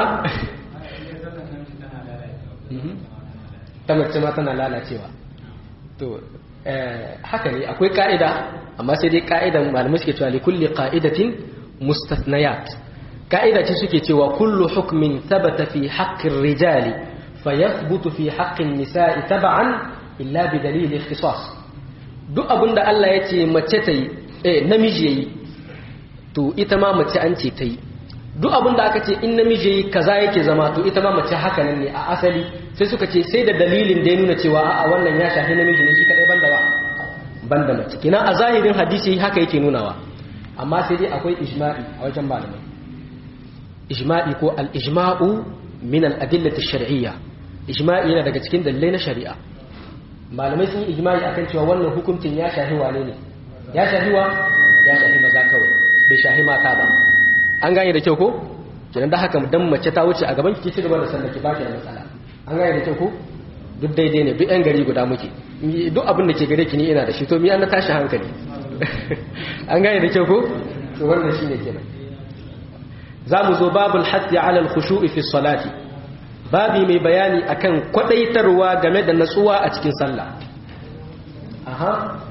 ta mace ma tana lalacewa to haka ne akwai ka'ida amma sai dai ka'idan malamai suke cewa likulli ka'idatin mustathniyat ka'ida ce suke cewa kullu hukmin thabata fi haqqir rijali fayathbutu fi haqqin nisa'i tab'an illa bi dalil ikhtisas duk abinda Allah ya ce mace tayi eh namiji yayi to ita ma mace an ce tayi duk abin da aka ce in namiji kaza yake zama to ita ma mace haka nan ne a asali sai suka ce sai da dalilin da ya nuna cewa a wannan ya shafi namiji ne shi kadai banda ba banda mace kina a zahirin hadisi haka yake nunawa amma sai dai akwai ijma'i a wajen malamai ijma'i ko al-ijma'u min al-adillati shar'iyya ijma'i yana daga cikin dalilai na shari'a malamai sun yi ijma'i akan cewa wannan hukuncin ya shahi wane ne ya shahi wa ya shahi maza kawai bai shahi mata ba an gane da kyau ko kidan da haka dan mace ta wuce a gaban ki ci gaba da sallah ki baki da matsala an gane da kyau ko duk daidai ne duk yan gari guda muke duk abin da ke gare ki ni ina da shi to mi an tashi hankali an gane da kyau ko to wannan shine kenan za mu zo babul hatti ala al-khushu'i fi salati babi mai bayani akan kwadaitarwa game da natsuwa a cikin sallah aha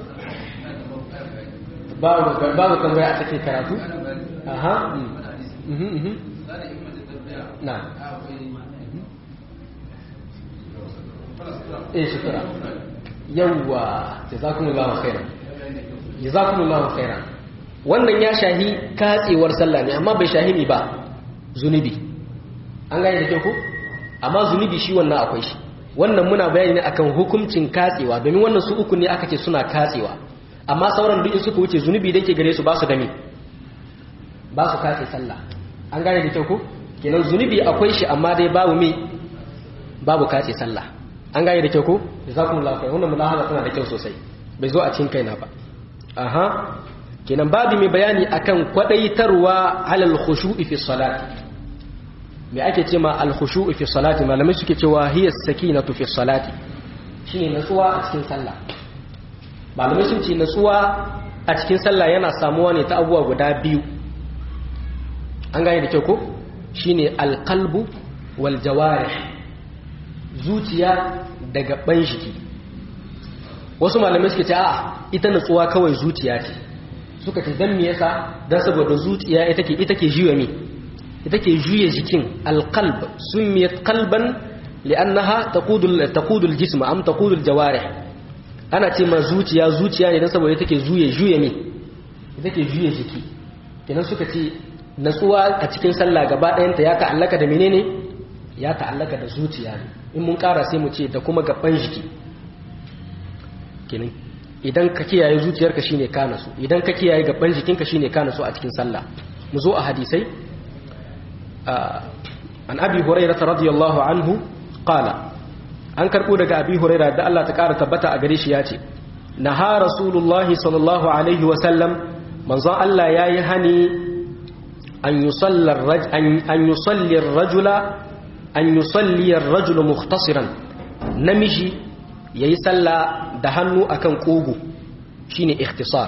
babu babu tambaya a cikin karatu aha mhm mhm na eh shukura yawwa jazakumullahu khairan jazakumullahu khairan wannan ya shahi katsewar sallah ne amma bai shahi ne ba zunubi an gane da kyau ko amma zunubi shi wannan akwai shi wannan muna bayani ne akan hukuncin katsewa domin wannan su uku ne aka ce suna katsewa amma sauran duk in suka wuce zunubi da ke gare su ba su da me ba su katse sallah an gane da kyau ko kenan zunubi akwai shi amma dai babu me babu katse sallah an gane da kyau ko jazakumullahu khair wannan mulahaza tana da kyau sosai bai zo a cikin kaina ba aha kenan babu mai bayani akan kwadaitarwa alal khushu'i fi salati me ake ce ma al khushu'i fi salati malamai suke cewa hiya sakinatu fi salati shine natsuwa a cikin sallah malamai sun ce natsuwa a cikin sallah yana samuwa ne ta abubuwa guda biyu an gane da kyau ko shine al qalbu wal jawarih zuciya da gaban jiki wasu malamai suke ce a ita natsuwa kawai zuciya ce suka ce dan me yasa dan saboda zuciya ita ke ita ke juya me ita ke juya jikin alqalb sumiyat qalban li'annaha taqudul taqudul jism am taqudul jawarih ana ce ma zuciya zuciya ne dan saboda ita ke juya juya me ita ke juya jiki kenan suka ce natsuwa a cikin sallah gaba ɗayanta ya ta'allaka da menene ya ta'allaka da zuciya ne in mun ƙara sai mu ce da kuma gaban jiki kenan idan ka kiyaye zuciyarka shine ka nasu idan ka kiyaye gaban jikinka shine ka nasu a cikin sallah mu zo a hadisai an abi hurairah radiyallahu anhu qala an karbo daga abi hurairah da Allah ta kara tabbata a gare shi yace naha rasulullahi sallallahu alaihi wa sallam manzo Allah yayi hani an yusalla an yusalli ar-rajula an yusalli ar-rajulu mukhtasiran namiji yayi sallah da hannu akan kugu shine ikhtisar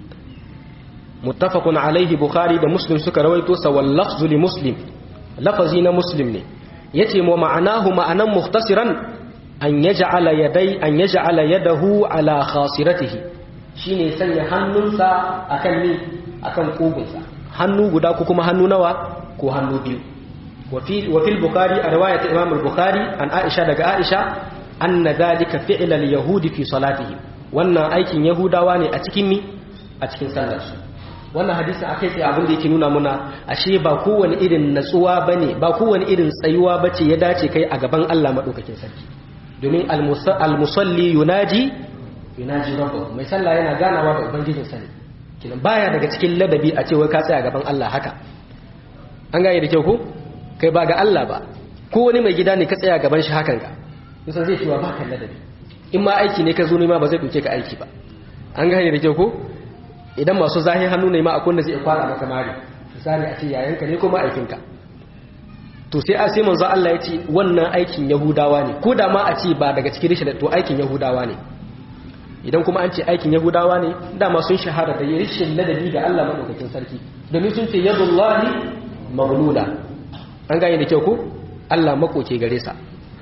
muttafaqun alaihi bukhari da muslim suka rawaito sa wal lafzu li muslim lafazi na muslim ne yace mu ma'anahu ma'anan muhtasiran an yaj'ala yaday an yaj'ala yadahu ala khasiratihi shine sanya hannunsa akan ni akan kugunsa hannu guda ko kuma hannu nawa ko hannu biyu wa fi wa fil bukhari a riwayat imam al-bukhari an aisha daga aisha anna dhalika fi'l al-yahudi fi salatihim wannan aikin yahudawa ne a cikin mi a cikin sallarsu wannan hadisin akai sai abin da yake nuna muna ashe ba kowane irin natsuwa bane ba kowane irin tsayuwa bace ya dace kai a gaban Allah madaukakin sarki domin al-musalli yunaji yunaji rabbahu mai sallah yana ganawa da ubangijin sa ne kinan baya daga cikin ladabi a ce wai ka tsaya gaban Allah haka an gane da kyau ko kai ba ga Allah ba ko wani mai gida ne ka tsaya gaban shi hakan ka nisan zai cewa ba kan ladabi in ma aiki ne ka zo ma ba zai ɗauke ka aiki ba an gane da kyau ko idan masu zahin hannu ne ma a kunna zai kwara maka mari misali a ce yayanka ne ko ma'aikinka to sai a sai manzo Allah ya ce wannan aikin yahudawa ne ko da ma a ce ba daga cikin rishin to aikin yahudawa ne idan kuma an ce aikin yahudawa ne dama sun shahara da rishin ladabi ga Allah madaukakin sarki domin sun ce yadullahi maghlula an gane da kyau ko Allah makoke gare sa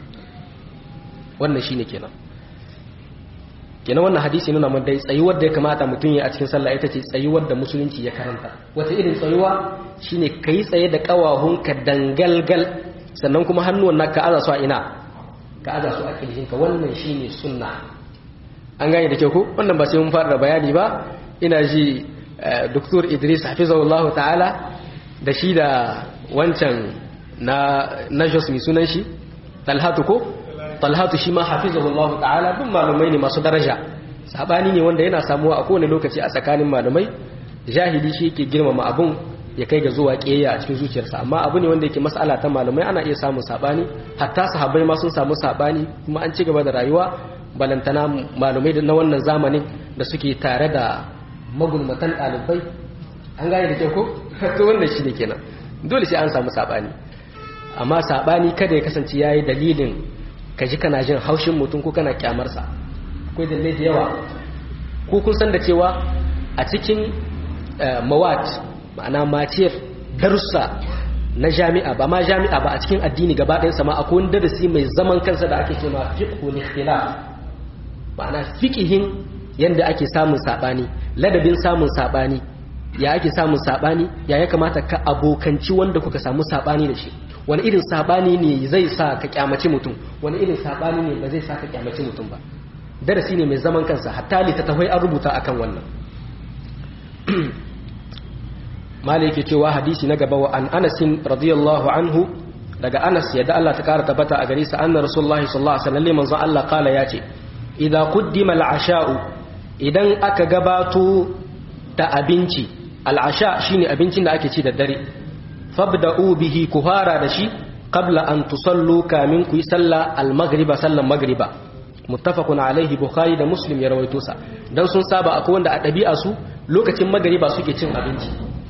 wannan shine kenan kenan wannan hadisi nuna mun dai tsayuwar da ya kamata mutum ya a cikin sallah ita ce tsayuwar da musulunci ya karanta wata irin tsayuwa shine kai tsaye da kawahunka dangalgal sannan kuma hannuwan naka aza su a ina ka aza su a kirjinka wannan shine sunna an gane da kyau ko wannan ba sai mun fara da bayani ba ina ji Dr. Idris hafizahullahu ta'ala da shi da wancan na na Jos mai sunan shi Talhatu ko Talhatu shi ma hafizahullahu ta'ala duk malumai ne masu daraja sabani ne wanda yana samuwa a kowane lokaci a tsakanin malumai jahili shi yake girmama abun ya kai ga zuwa ƙiyayya a cikin zuciyarsa amma abu ne wanda yake mas'ala ta malumai ana iya samun sabani hatta sahabbai ma sun samu sabani kuma an ci gaba da rayuwa balantana malumai na wannan zamanin da suke tare da magulmatan ɗalibai an gane da kyau ko to wannan shi ne kenan dole sai an samu sabani amma sabani kada ya kasance yayi dalilin ka ji kana jin haushin mutum ko kana kyamarsa akwai dalilai da yawa ko kun san da cewa a cikin mawat ma'ana maciyar darussa na jami'a ba ma jami'a ba a cikin addini gaba ɗayan sama akwai wani darasi mai zaman kansa da ake cewa fiqhul ikhtilaf ma'ana fiqihin yanda ake samun sabani ladabin samun sabani ya ake samun sabani ya ya kamata ka abokanci wanda kuka samu sabani da shi wani irin sabani ne zai sa ka kyamaci mutum wani irin sabani ne ba zai sa ka kyamaci mutum ba darasi ne mai zaman kansa hatta littattafai an rubuta akan wannan mala yake cewa hadisi na gaba wa an anasin radiyallahu anhu daga anas yadda Allah ta kara tabbata a gare sa anna rasulullahi sallallahu alaihi wasallam manzo Allah kala yace idza quddima al-asha'u idan aka gabato da abinci al-asha shine abincin da ake ci da dare fabda'u bihi kuhara da shi qabla an tusallu kamin ku yi sallah al-maghriba sallan maghriba muttafaqun alaihi bukhari da muslim ya rawaito sa dan sun saba akwai wanda a dabi'a su lokacin maghriba suke cin abinci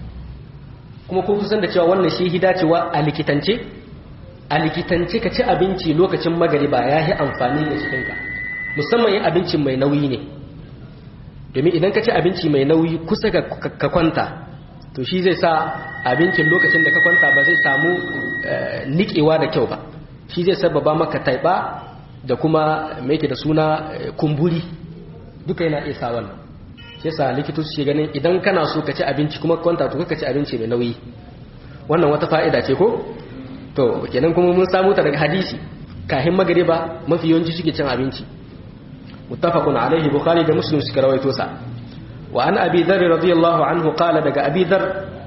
kuma kun san da cewa wannan shi hidacewa a likitance a likitance ka ci abinci lokacin magariba ya yi amfani da cikinka musamman yin abincin mai nauyi ne domin idan ka ci abinci mai nauyi kusa ka kwanta to shi zai sa abincin lokacin da ka kwanta ba zai samu niƙewa da kyau ba shi zai sababa maka taiba da kuma mai da suna kumburi duka yana iya sa wannan shi yasa likitoci ke ganin idan kana so ka ci abinci kuma kwanta to ka ci abinci mai nauyi wannan wata fa'ida ce ko to kenan kuma mun samu ta daga hadisi kahin magariba mafi yawanci suke cin abinci muttafaqun alaihi bukhari da muslim suka rawaito sa wa an abi dharr radiyallahu anhu qala daga abi dharr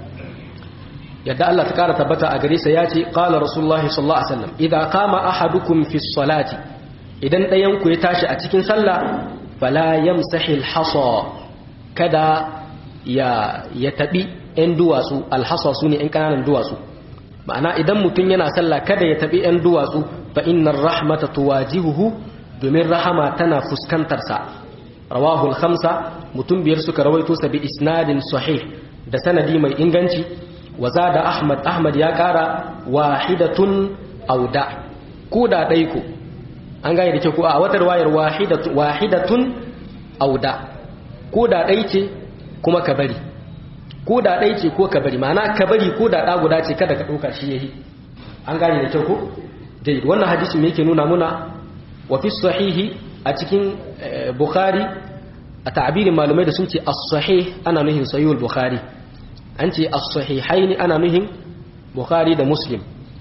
yadda Allah ta kara tabbata a gare sa yace qala rasulullahi sallallahu alaihi wasallam idza qama ahadukum fi salati idan dayan ku ya tashi a cikin sallah fala yamsahil hasa kada ya ya tabi ɗan duwatsu alhasa su ne ɗan ƙananan duwatsu ma'ana idan mutum yana sallah kada ya tabi ɗan duwatsu fa innar rahmata tuwajihuhu domin rahama tana fuskantar sa rawahul khamsa mutum biyar suka rawaito sa bi isnadin sahih da sanadi mai inganci wa zada ahmad ahmad ya ƙara wahidatun auda ko da ɗai ko an gane da ke ko a watar wayar wahidatun auda ko da ɗai ce kuma ka bari ko da ɗai ce ko ka bari ma'ana ka bari ko da ɗa guda ce kada ka ɗauka shi yahi an gane da kyau ko dai wannan hadisi me yake nuna muna wa fi sahihi a cikin bukhari a ta'abirin malumai da sun ce as-sahih ana nuhin sahihul bukhari an ce as-sahihaini ana nuhin bukhari da muslim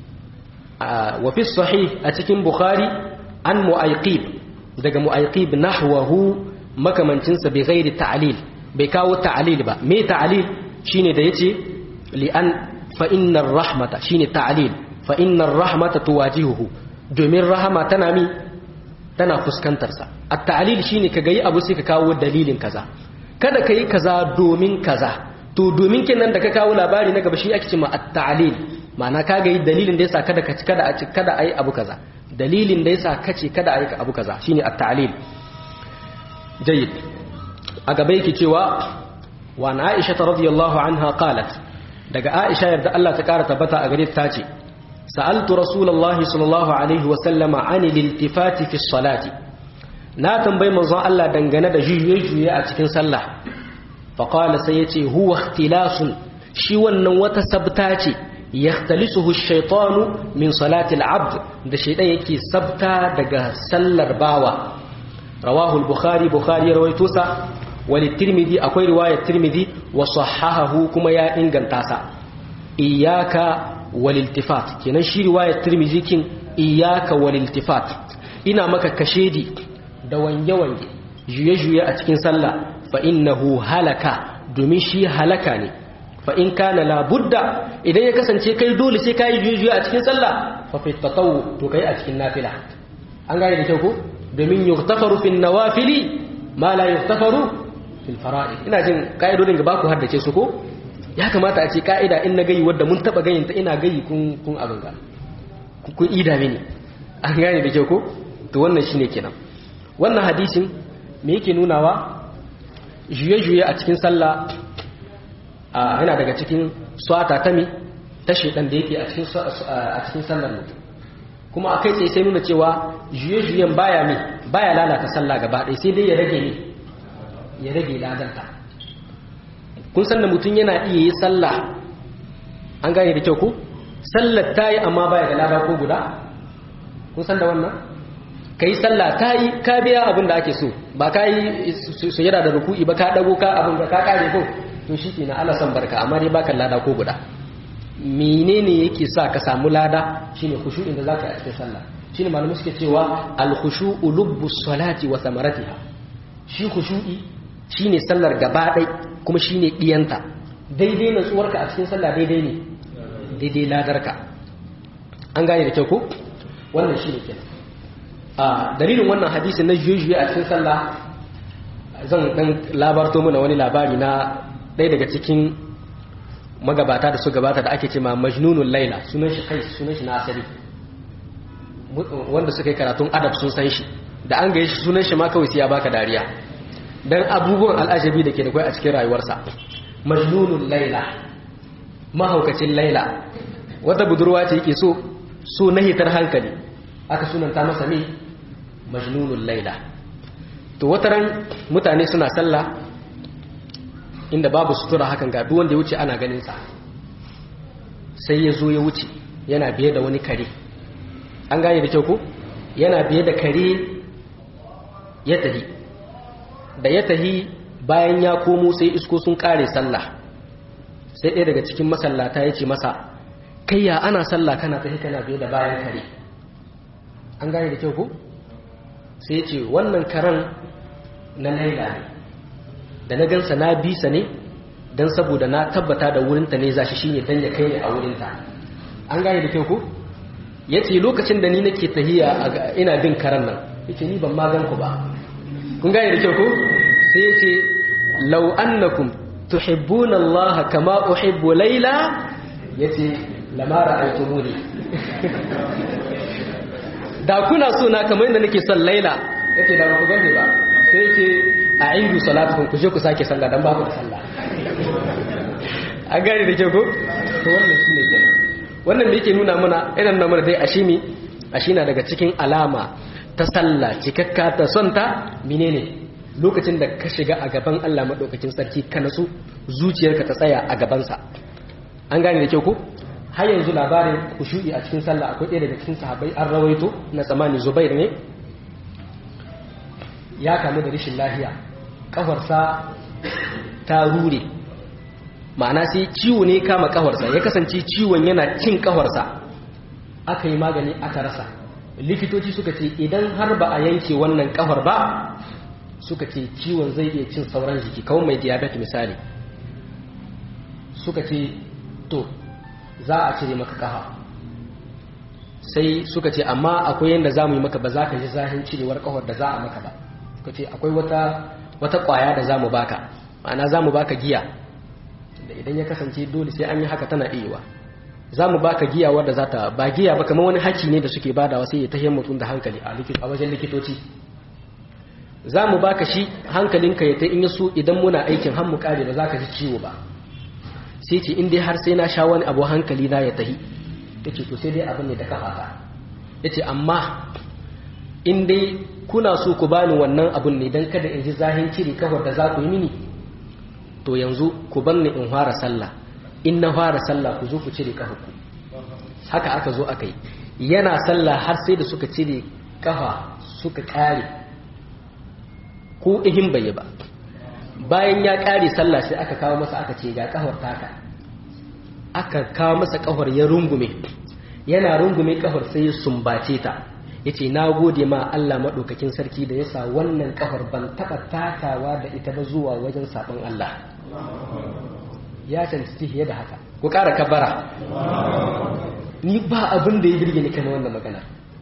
wa fi sahih a cikin bukhari an mu'ayqib daga mu'ayqib nahwahu makamancinsa bai gairi ta'alil bai kawo ta'alil ba me ta'alil shine da yace li an fa innar rahmata shine ta'alil fa innar rahmata tuwajihuhu domin rahama tana mi tana fuskantar sa at-ta'alil shine kaga yi abu sai ka kawo dalilin kaza kada kai kaza domin kaza to domin kenan da ka kawo labari na gaba shi ake cewa at-ta'alil ma'ana kaga yi dalilin da yasa kada ka kada a ci kada ayi abu kaza dalilin da yasa kace kada ayi abu kaza shine at-ta'alil جيد أقبيك توا وعن عائشة رضي الله عنها قالت دقى عائشة يبدأ الله تكارة تبتا أقريب تاتي سألت رسول الله صلى الله عليه وسلم عن الالتفات في الصلاة ناتم بي منظر الله دنغنا دا جيجي جيجي أتكين صلى فقال سيتي هو اختلاس شوانا وتسبتاتي يختلسه الشيطان من صلاة العبد دا شيطان يكي سبتا دقى سلر باوة رواه البخاري بخاري رويتوسا وللترمذي أكوي رواية الترمذي وصححه كما يا إنغان تاسا إياك والالتفات كنا شي رواية الترمذي كن إياك والالتفات إنا مكا كشيدي دوان يوان جوية جوية أتكين سلا فإنه هلك دومين شي هلكاني fa in kana la budda idan ya kasance kai dole sai kai jujuya a cikin sallah fa fi tatawu to kai a cikin nafila an gane da kyau ko domin yughtafaru fi nawafili ma la yughtafaru fi fara'id ina jin ka'idodin ga baku haddace su ko ya kamata a ce ka'ida in na gayi wadda mun taba gayin ta ina gayi kun kun abin ga kun ida mini an gane da kyau ko to wannan shine kenan wannan hadisin me yake nunawa juye-juye a cikin sallah yana daga cikin swata ta mi ta shedan da yake a cikin sallar mutum kuma a kai tsaye sai nuna cewa juye-juyen baya mi baya lalata sallah gaba ɗaya sai dai ya rage ne ya rage ladanta kun san da mutum yana iya yi sallah an gane da kyau ko sallar ta yi amma baya da lada ko guda kun san da wannan ka yi sallah ta yi ka biya abin da ake so ba ka yi sujada da ruku'i ba ka dago ka abin da ka kare ko to shi kenan Allah san barka amma dai baka lada ko guda menene yake sa ka samu lada shine khushu'in da zaka yi a cikin sallah shine malamu suke cewa al khushu'u lubbu salati wa samaratiha shi khushu'i shine sallar gaba ɗai kuma shine diyanta daidai natsuwarka a cikin sallah daidai ne daidai ladarka an gane da kyau ko wannan shine kenan a dalilin wannan hadisi na jujuye a cikin sallah zan dan labarto mana wani labari na ɗaya daga cikin magabata da su gabata da ake ce ma majnunul laila sunan shi kai sunan shi na asali wanda suka yi karatun adab sun san shi da an gaye shi sunan shi ma kawai sai ya baka dariya dan abubuwan al'ajabi da ke da kai a cikin rayuwarsa majnunul laila mahaukacin laila wata budurwa ce yake so so na hitar hankali aka sunanta masa ne majnunul laila to wataran mutane suna sallah inda babu sutura hakan ga duk wanda ya wuce ana ganin sa sai ya zo ya wuce yana biye da wani kare an gane da kyau ko yana biye da kare ya tahi da ya tahi bayan ya komo sai isko sun kare sallah sai ɗaya daga cikin masallata ya ce masa kai ya ana sallah kana tahi kana biye da bayan kare an gane da kyau ko sai ce wannan karen na laila ne da na gansa na bisa ne don saboda na tabbata da wurinta ne zashi shine dan ya kai ne a wurinta an gane da kyau ko ya ce lokacin da ni nake tahiya ina bin karen nan ya ce ni ban ma gan ku ba kun gane da kyau ko sai ya ce lau annakum tuhibbuna Allah kama uhibbu laila ya ce lama ra'aytumuni da kuna so na kamar yadda nake son laila yace da ba ku gane ba sai yace a indu salatukum ku je ku sake sallah dan ba ku da sallah an gane da ke ko to wannan shine kenan wannan da yake nuna mana irin nan mana dai ashimi ashina daga cikin alama ta sallah cikakka ta son ta menene lokacin da ka shiga a gaban Allah madaukakin sarki ka nasu zuciyarka ta tsaya a gabansa an gane da kyau ko har yanzu labarin kushu'i a cikin sallah akwai ɗaya daga cikin sahabbai an rawaito na tsamani zubair ne ya kamu da rashin lahiya ƙafarsa ta rure ma'ana sai ciwo ne kama ƙafarsa ya kasance ciwon yana cin ƙafarsa aka yi magani aka rasa likitoci suka ce idan har ba a yanke wannan ƙafar ba suka ce ciwon zai iya cin sauran jiki kawai mai diabetes misali suka ce to za a cire maka kafa sai suka ce amma akwai yadda za mu yi maka ba za ka ji zahin cirewar kafar da za a maka ba suka ce akwai wata wata kwaya da za mu baka ma'ana za mu baka giya da idan ya kasance dole sai an yi haka tana iya za mu baka giya wadda za ta ba giya ba kamar wani haki ne da suke badawa sai ya tahiyar mutum da hankali a wajen likitoci za mu baka shi hankalinka ya ta in so idan muna aikin har mu kare ba za ka ji ciwo ba sai ce in dai har sai na sha wani abu hankali na ya tahi ya ce to sai dai abin ne da kafata ya ce amma in dai kuna so ku bani wannan abin ne don kada in ji zahin cire kafar da za ku yi mini to yanzu ku bar ni in fara sallah in na fara sallah ku zo ku cire kafar ku haka aka zo aka yi yana sallah har sai da suka cire kafa suka kare ko ihin bai ba bayan ya ƙare sallah sai aka kawo masa aka ce ga ƙahar taka aka kawo masa ƙahar ya rungume yana rungume ƙahar sai ya sumbace ta ya ce na gode ma Allah maɗaukakin sarki da ya sa wannan ƙahar ban taɓa takawa da ita ba zuwa wajen saɓon Allah ya cancanci fiye da haka ku ƙara kabara ni ba abin da ya birge ni kan wannan magana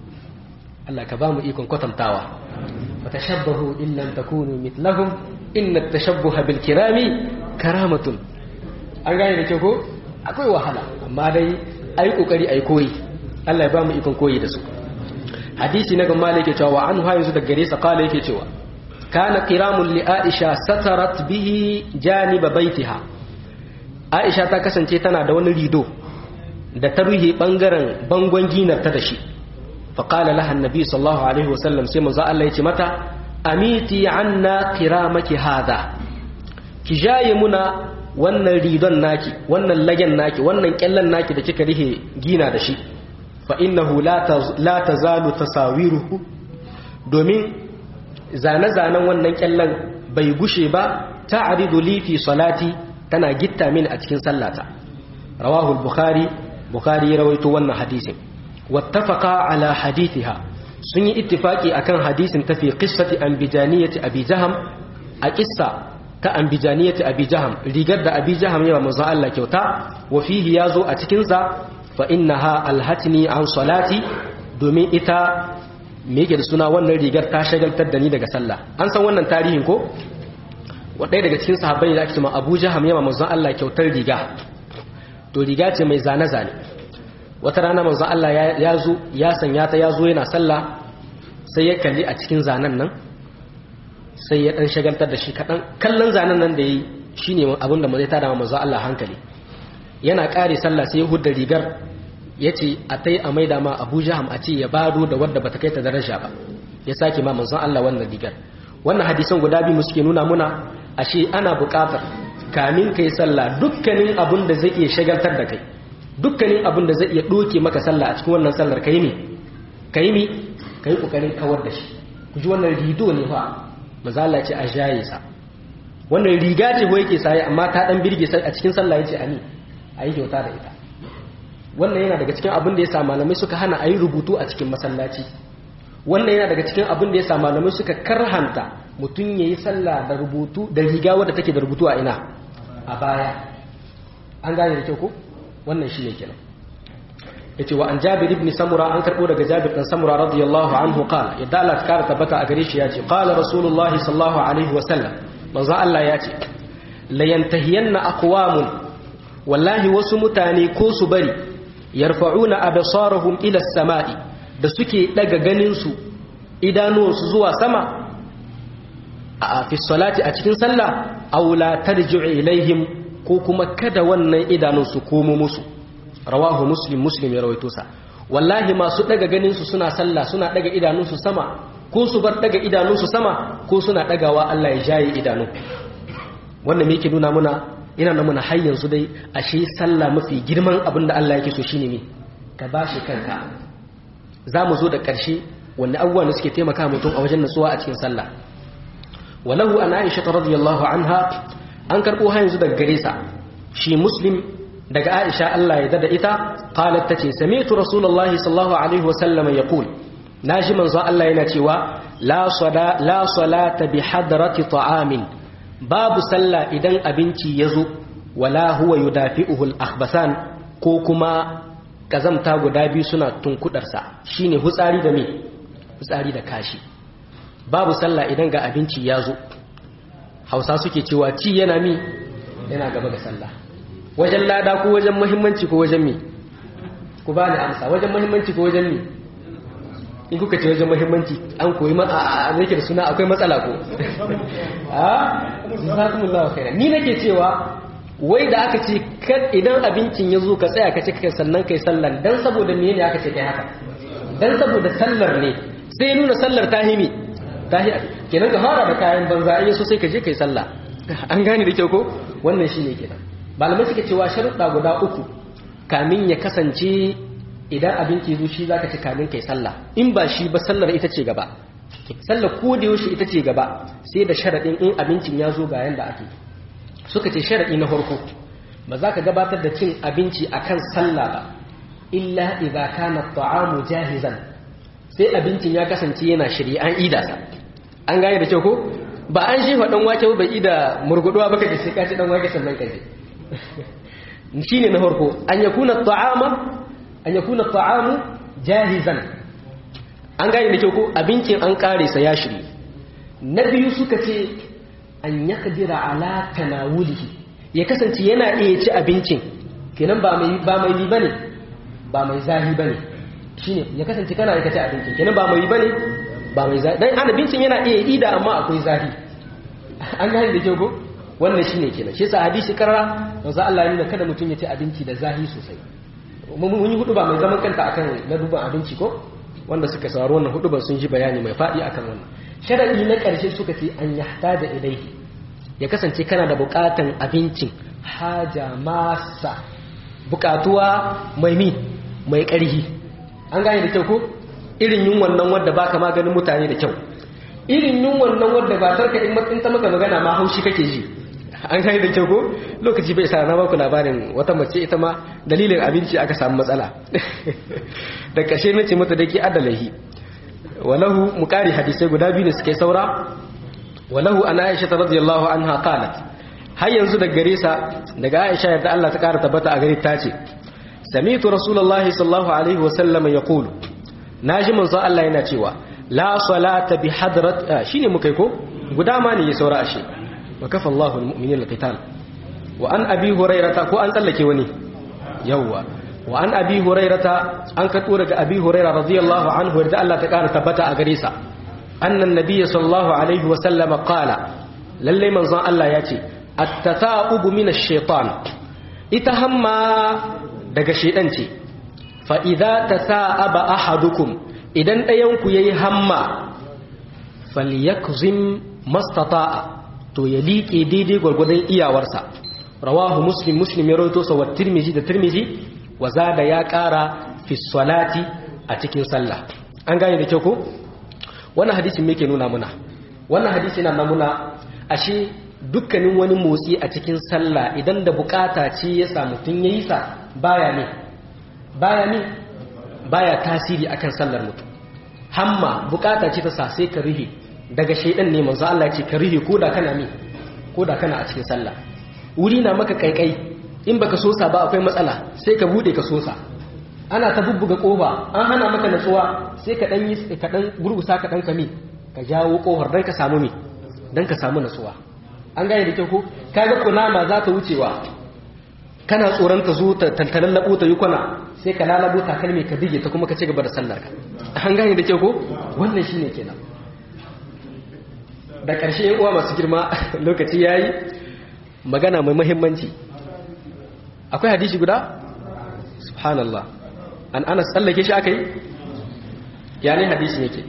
Allah ka ba mu ikon kwatantawa wa tashabbahu in lam takunu mithlahum inna at-tashabbuha bil kirami karamatun an gane da kyau ko akwai wahala amma dai ayi kokari ayi koyi Allah ya ba mu ikon koyi da su hadisi na gamma yake cewa wa anhu yanzu daga gare sa kala yake cewa kana qiramun li aisha satarat bihi janiba baitiha aisha ta kasance tana da wani rido da ta ruhe bangaren bangon ginar ta da shi fa qala laha annabi sallallahu alaihi wasallam sai manzo Allah ya ce mata amiti anna qiramaki hadha ki jaye muna wannan ridon naki wannan lagen naki wannan kyallan naki da kika rihe gina da shi fa innahu la tazalu tasawiruhu domin zane-zanen wannan kyallan bai gushe ba ta'ridu li fi salati tana gitta min a cikin sallata rawahu al-bukhari bukhari ya rawaito wannan hadisin wattafaqa ala hadithiha sun yi ittifaki akan hadisin ta fi qissati anbijaniyati abi jaham a qissa ta anbijaniyati abi jaham rigar da abi jaham yawa manzo Allah kyauta wa fihi yazo a cikin sa fa innaha alhatni an salati domin ita me yake da suna wannan rigar ta shagaltar da ni daga sallah an san wannan tarihin ko wadai daga cikin sahabbai da ake cewa Abu Jaham yawa manzo Allah kyautar riga to riga ce mai zane zane wata rana manzo Allah ya zo ya sanya ta ya zo yana sallah sai ya kalli a cikin zanen nan sai ya dan shagaltar da shi kadan kallon zanen nan da yi shine abin da zai tada manzo Allah hankali yana kare sallah sai ya hudda rigar yace a tai a maida ma Abu Jaham a ce ya bado da wadda bata kai ta daraja ba ya sake ma manzon Allah wannan rigar wannan hadisan guda biyu mu suke nuna muna ashe ana buƙatar kamin kai sallah dukkanin abin da zai iya shagaltar da kai dukkanin abin da zai iya doke maka sallah a cikin wannan sallar kai ne kai ne kai kokarin kawar da shi ku ji wannan rido ne fa mazala ce a jaye sa wannan riga ce ko yake saye amma ta dan birge sai a cikin sallah yace ani ayi kyauta da ita wannan yana daga cikin abin da yasa malamai suka hana ayi rubutu a cikin masallaci wannan yana daga cikin abin da yasa malamai suka karhanta mutum yayi sallah da rubutu da riga wadda take da rubutu a ina a baya an gane da kyau ko wannan shine kenan yace wa an Jabir ibn Samura an karbo daga Jabir dan Samura radiyallahu anhu qala yadda Allah ta kara tabbata a gare shi yace qala rasulullahi sallallahu alaihi wa sallam manzo Allah yace la yantahiyanna aqwamun wallahi wasu mutane ko su bari yarfa'una absarahum ila as-sama'i da suke daga ganin su idanuwansu zuwa sama a fi salati a cikin sallah aw la tarji'u ilaihim ko kuma kada wannan idanun su komo musu rawahu muslim muslim ya rawaito sa wallahi masu daga ganin su suna sallah suna daga idanun su sama ko su bar daga idanun su sama ko suna dagawa Allah ya jaye idanu wannan me yake nuna muna ina nuna har yanzu dai ashe sallah mafi girman abin da Allah yake so shine me ka bashi kanka zamu zo da karshe wanne abubuwan da suke taimaka mutum a wajen nutsuwa a cikin sallah walahu an aisha radiyallahu anha an karbo har yanzu daga gare sa shi muslim daga aisha Allah ya dada ita qalat tace sami'tu rasulullahi sallallahu alaihi wa sallam yaqul naji manzo Allah yana cewa la sala la salata bi hadrati ta'amin babu sallah idan abinci yazo wala huwa yudafi'uhu al-akhbasan ko kuma kazamta guda biyu suna tunkudarsa shine hutsari da me hutsari da kashi babu sallah idan ga abinci ya zo hausa suke cewa ci yana mi yana gaba ga sallah wajen lada ko wajen muhimmanci ko wajen mi ku ba ni amsa wajen muhimmanci ko wajen mi in kuka ce wajen muhimmanci an koyi ma a yake da suna akwai matsala ko a jazakumullahu khairan ni nake cewa wai da aka ce idan abincin ya zo ka tsaya ka ci kai sannan kai sallar dan saboda me ne aka ce kai haka dan saboda sallar ne sai nuna sallar tahimi tahi kenan ka fara da kayan banza in so sai ka je kai sallah an gane da kyau ko wannan shine kenan malamai suke cewa sharuɗa guda uku kamin ya kasance idan abinci zo shi zaka ci kamin kai sallah in ba shi ba sallar ita ce gaba sallar ko da yaushe ita ce gaba sai da sharaɗin in abincin ya zo ga yanda ake suka ce sharaɗi na farko ba za ka gabatar da cin abinci akan sallah ba illa idza kana at-ta'amu jahizan sai abincin ya kasance yana shirye an ida sa an gane da kyau ko ba an shi dan wake ba ida murguduwa baka da sai ka ci dan wake sannan ka je shine na farko an yakuna ta'ama an yakuna ta'amu jahizan an gane da kyau ko abincin an kare sa ya shirye na biyu suka ce an yaqdira ala tanawulihi ya kasance yana iya ci abincin kenan ba mai ba mai yi bane ba mai zahi bane shine ya kasance kana iya ci abincin kenan ba mai yi bane ba mai zahi dan abincin yana iya ida amma akwai zahi an gane da kyau ko wannan shine kenan shi yasa hadisi karara manzo Allah ya nuna kada mutum ya ci abinci da zahi sosai mun yi hudu ba mai zaman kanta akan na duban abinci ko wanda suka sauraro wannan hudu sun ji bayani mai fadi akan wannan sharadi na karshe suka ce an yahtaja ilaihi ya kasance kana da bukatan abincin haja masa bukatuwa mai mi mai karhi an gane da kyau ko irin yin wannan wanda baka maganin mutane da kyau irin yin wannan wanda ba tarka in matsin ta maka magana ma haushi kake ji an kai da kyau ko lokaci bai sa na baku labarin wata mace ita ma dalilin abinci aka samu matsala da kashe na ce mata da ke adalahi walahu mukari hadisai guda biyu da suke saura walahu an aisha ta radiyallahu anha qalat har yanzu daga gare sa daga aisha yadda Allah ta kara tabbata a gare ta ce sami'tu rasulullahi sallallahu alaihi wasallam yaqulu naji manzo Allah yana cewa la salata bi hadrat shine mukai ko guda ma ne ya saura ashe وكفى الله المؤمنين القتال وأن أبي هريرة كو أن تلك وني يوا وأن أبي هريرة أن كتورك أبي هريرة رضي الله عنه ورد الله تكار تبتا أغريسا أن النبي صلى الله عليه وسلم قال للي من ظن الله ياتي التثاؤب من الشيطان اتهمى دق شيطانتي فإذا تثاءب أحدكم إذن أيونك يهمى فليكظم ما استطاع to ya liƙe daidai gwargwadon iyawarsa rawahu muslim muslim ya rawaito sa wa tirmizi da tirmizi wa zada ya ƙara fi salati a cikin sallah an gane da kyau ko wannan hadisin me ke nuna muna wannan hadisi na nuna ashe dukkanin wani motsi a cikin sallah idan da bukata ce ya samu tun yayi sa baya ne baya ne baya tasiri akan sallar mutum hamma bukata ce ta sa sai ka rihe daga shaidan ne manzo Allah ce ka rihe ko da kana mi ko da kana a cikin sallah wuri na maka kaikai in baka sosa ba akwai matsala sai ka bude ka sosa ana ta bubbuga kofa an hana maka natsuwa sai ka dan yi ka dan gurgusa ka dan kami ka jawo kofar dan ka samu mi dan ka samu natsuwa an gane da kyau ko kaga kunama za ta wucewa kana tsoron ta zo ta tantalan labo ta yi kwana sai ka lalabo takalmi ka dige ta kuma ka ci gaba da sallar ka an gane da kyau ko wannan shine kenan da ƙarshe yan uwa masu girma lokaci ya yi magana mai mahimmanci akwai hadisi guda? subhanallah an ana tsallake shi aka yi? ya ne hadisi yake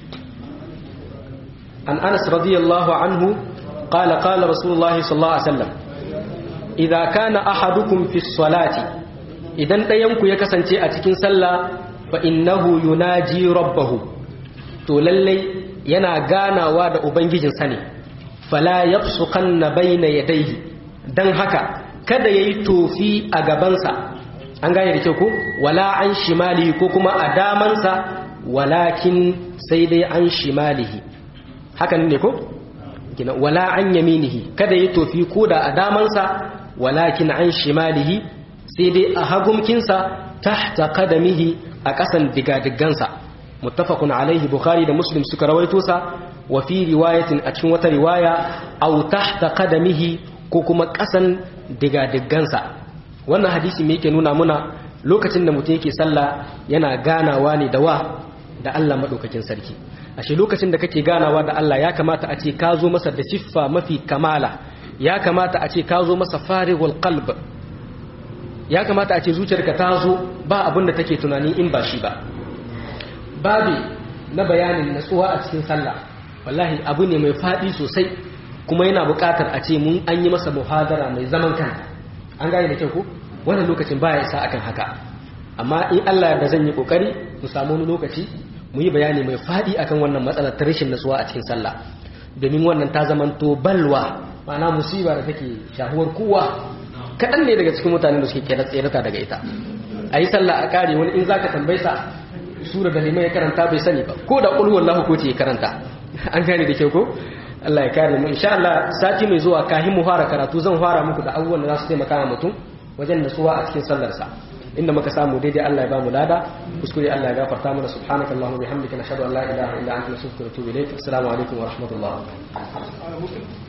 an anas radiyallahu anhu qala qala rasulullahi sallallahu alaihi wasallam idza kana ahadukum fi salati idan ɗayanku ya kasance a cikin sallah fa innahu yunaji rabbahu to lallai yana ganawa da ubangijinsa ne fala yabsuqanna bayna yadayhi dan haka kada yayi tofi a gabansa an gane da kyau ko wala an shimalihi ko kuma a damansa walakin sai dai an shimalihi hakan ne ko kina wala an yaminihi kada yayi tofi ko da a damansa walakin an shimalihi sai dai a hagumkinsa tahta qadamihi a kasan digadigansa muttafaqun alaihi bukhari da muslim suka rawaito sa wa fi riwayatin a cikin wata riwaya aw tahta qadamihi ko kuma kasan digadiggansa wannan hadisi me yake nuna muna lokacin da mutum yake sallah yana ganawa ne da wa da Allah madaukakin sarki ashe lokacin da kake ganawa da Allah ya kamata a ce ka zo masa da siffa mafi kamala ya kamata a ce ka zo masa farigul qalb ya kamata a ce zuciyarka ta zo ba abin da take tunani in ba shi ba babi na bayanin natsuwa a cikin sallah wallahi abu ne mai faɗi sosai kuma yana buƙatar a ce mun an yi masa muhadara mai zaman kan an gane da kyau ko wannan lokacin baya isa akan haka amma in Allah da zan yi kokari mu samu wani lokaci mu yi bayani mai faɗi akan wannan matsalar ta rashin natsuwa a cikin sallah domin wannan ta zamanto balwa ma'ana musiba da take shahuwar kowa kaɗan ne daga cikin mutanen da suke tserata daga ita a yi sallah a ƙare wani in za ka tambayi sa sura da limai ya karanta bai sani ba ko da ƙulhuwar lahu ko ce ya karanta an gane da kyau ko Allah ya kare mu insha Allah sati mai zuwa kahin mu fara karatu zan fara muku da abubuwan da za su taimaka wa mutum wajen nasuwa a cikin sallarsa inda muka samu daidai Allah ya ba mu lada kuskure Allah ya gafarta mana subhanaka allahumma bihamdika nashhadu an la ilaha illa anta nastaghfiruka wa natubu ilayk assalamu alaikum wa rahmatullah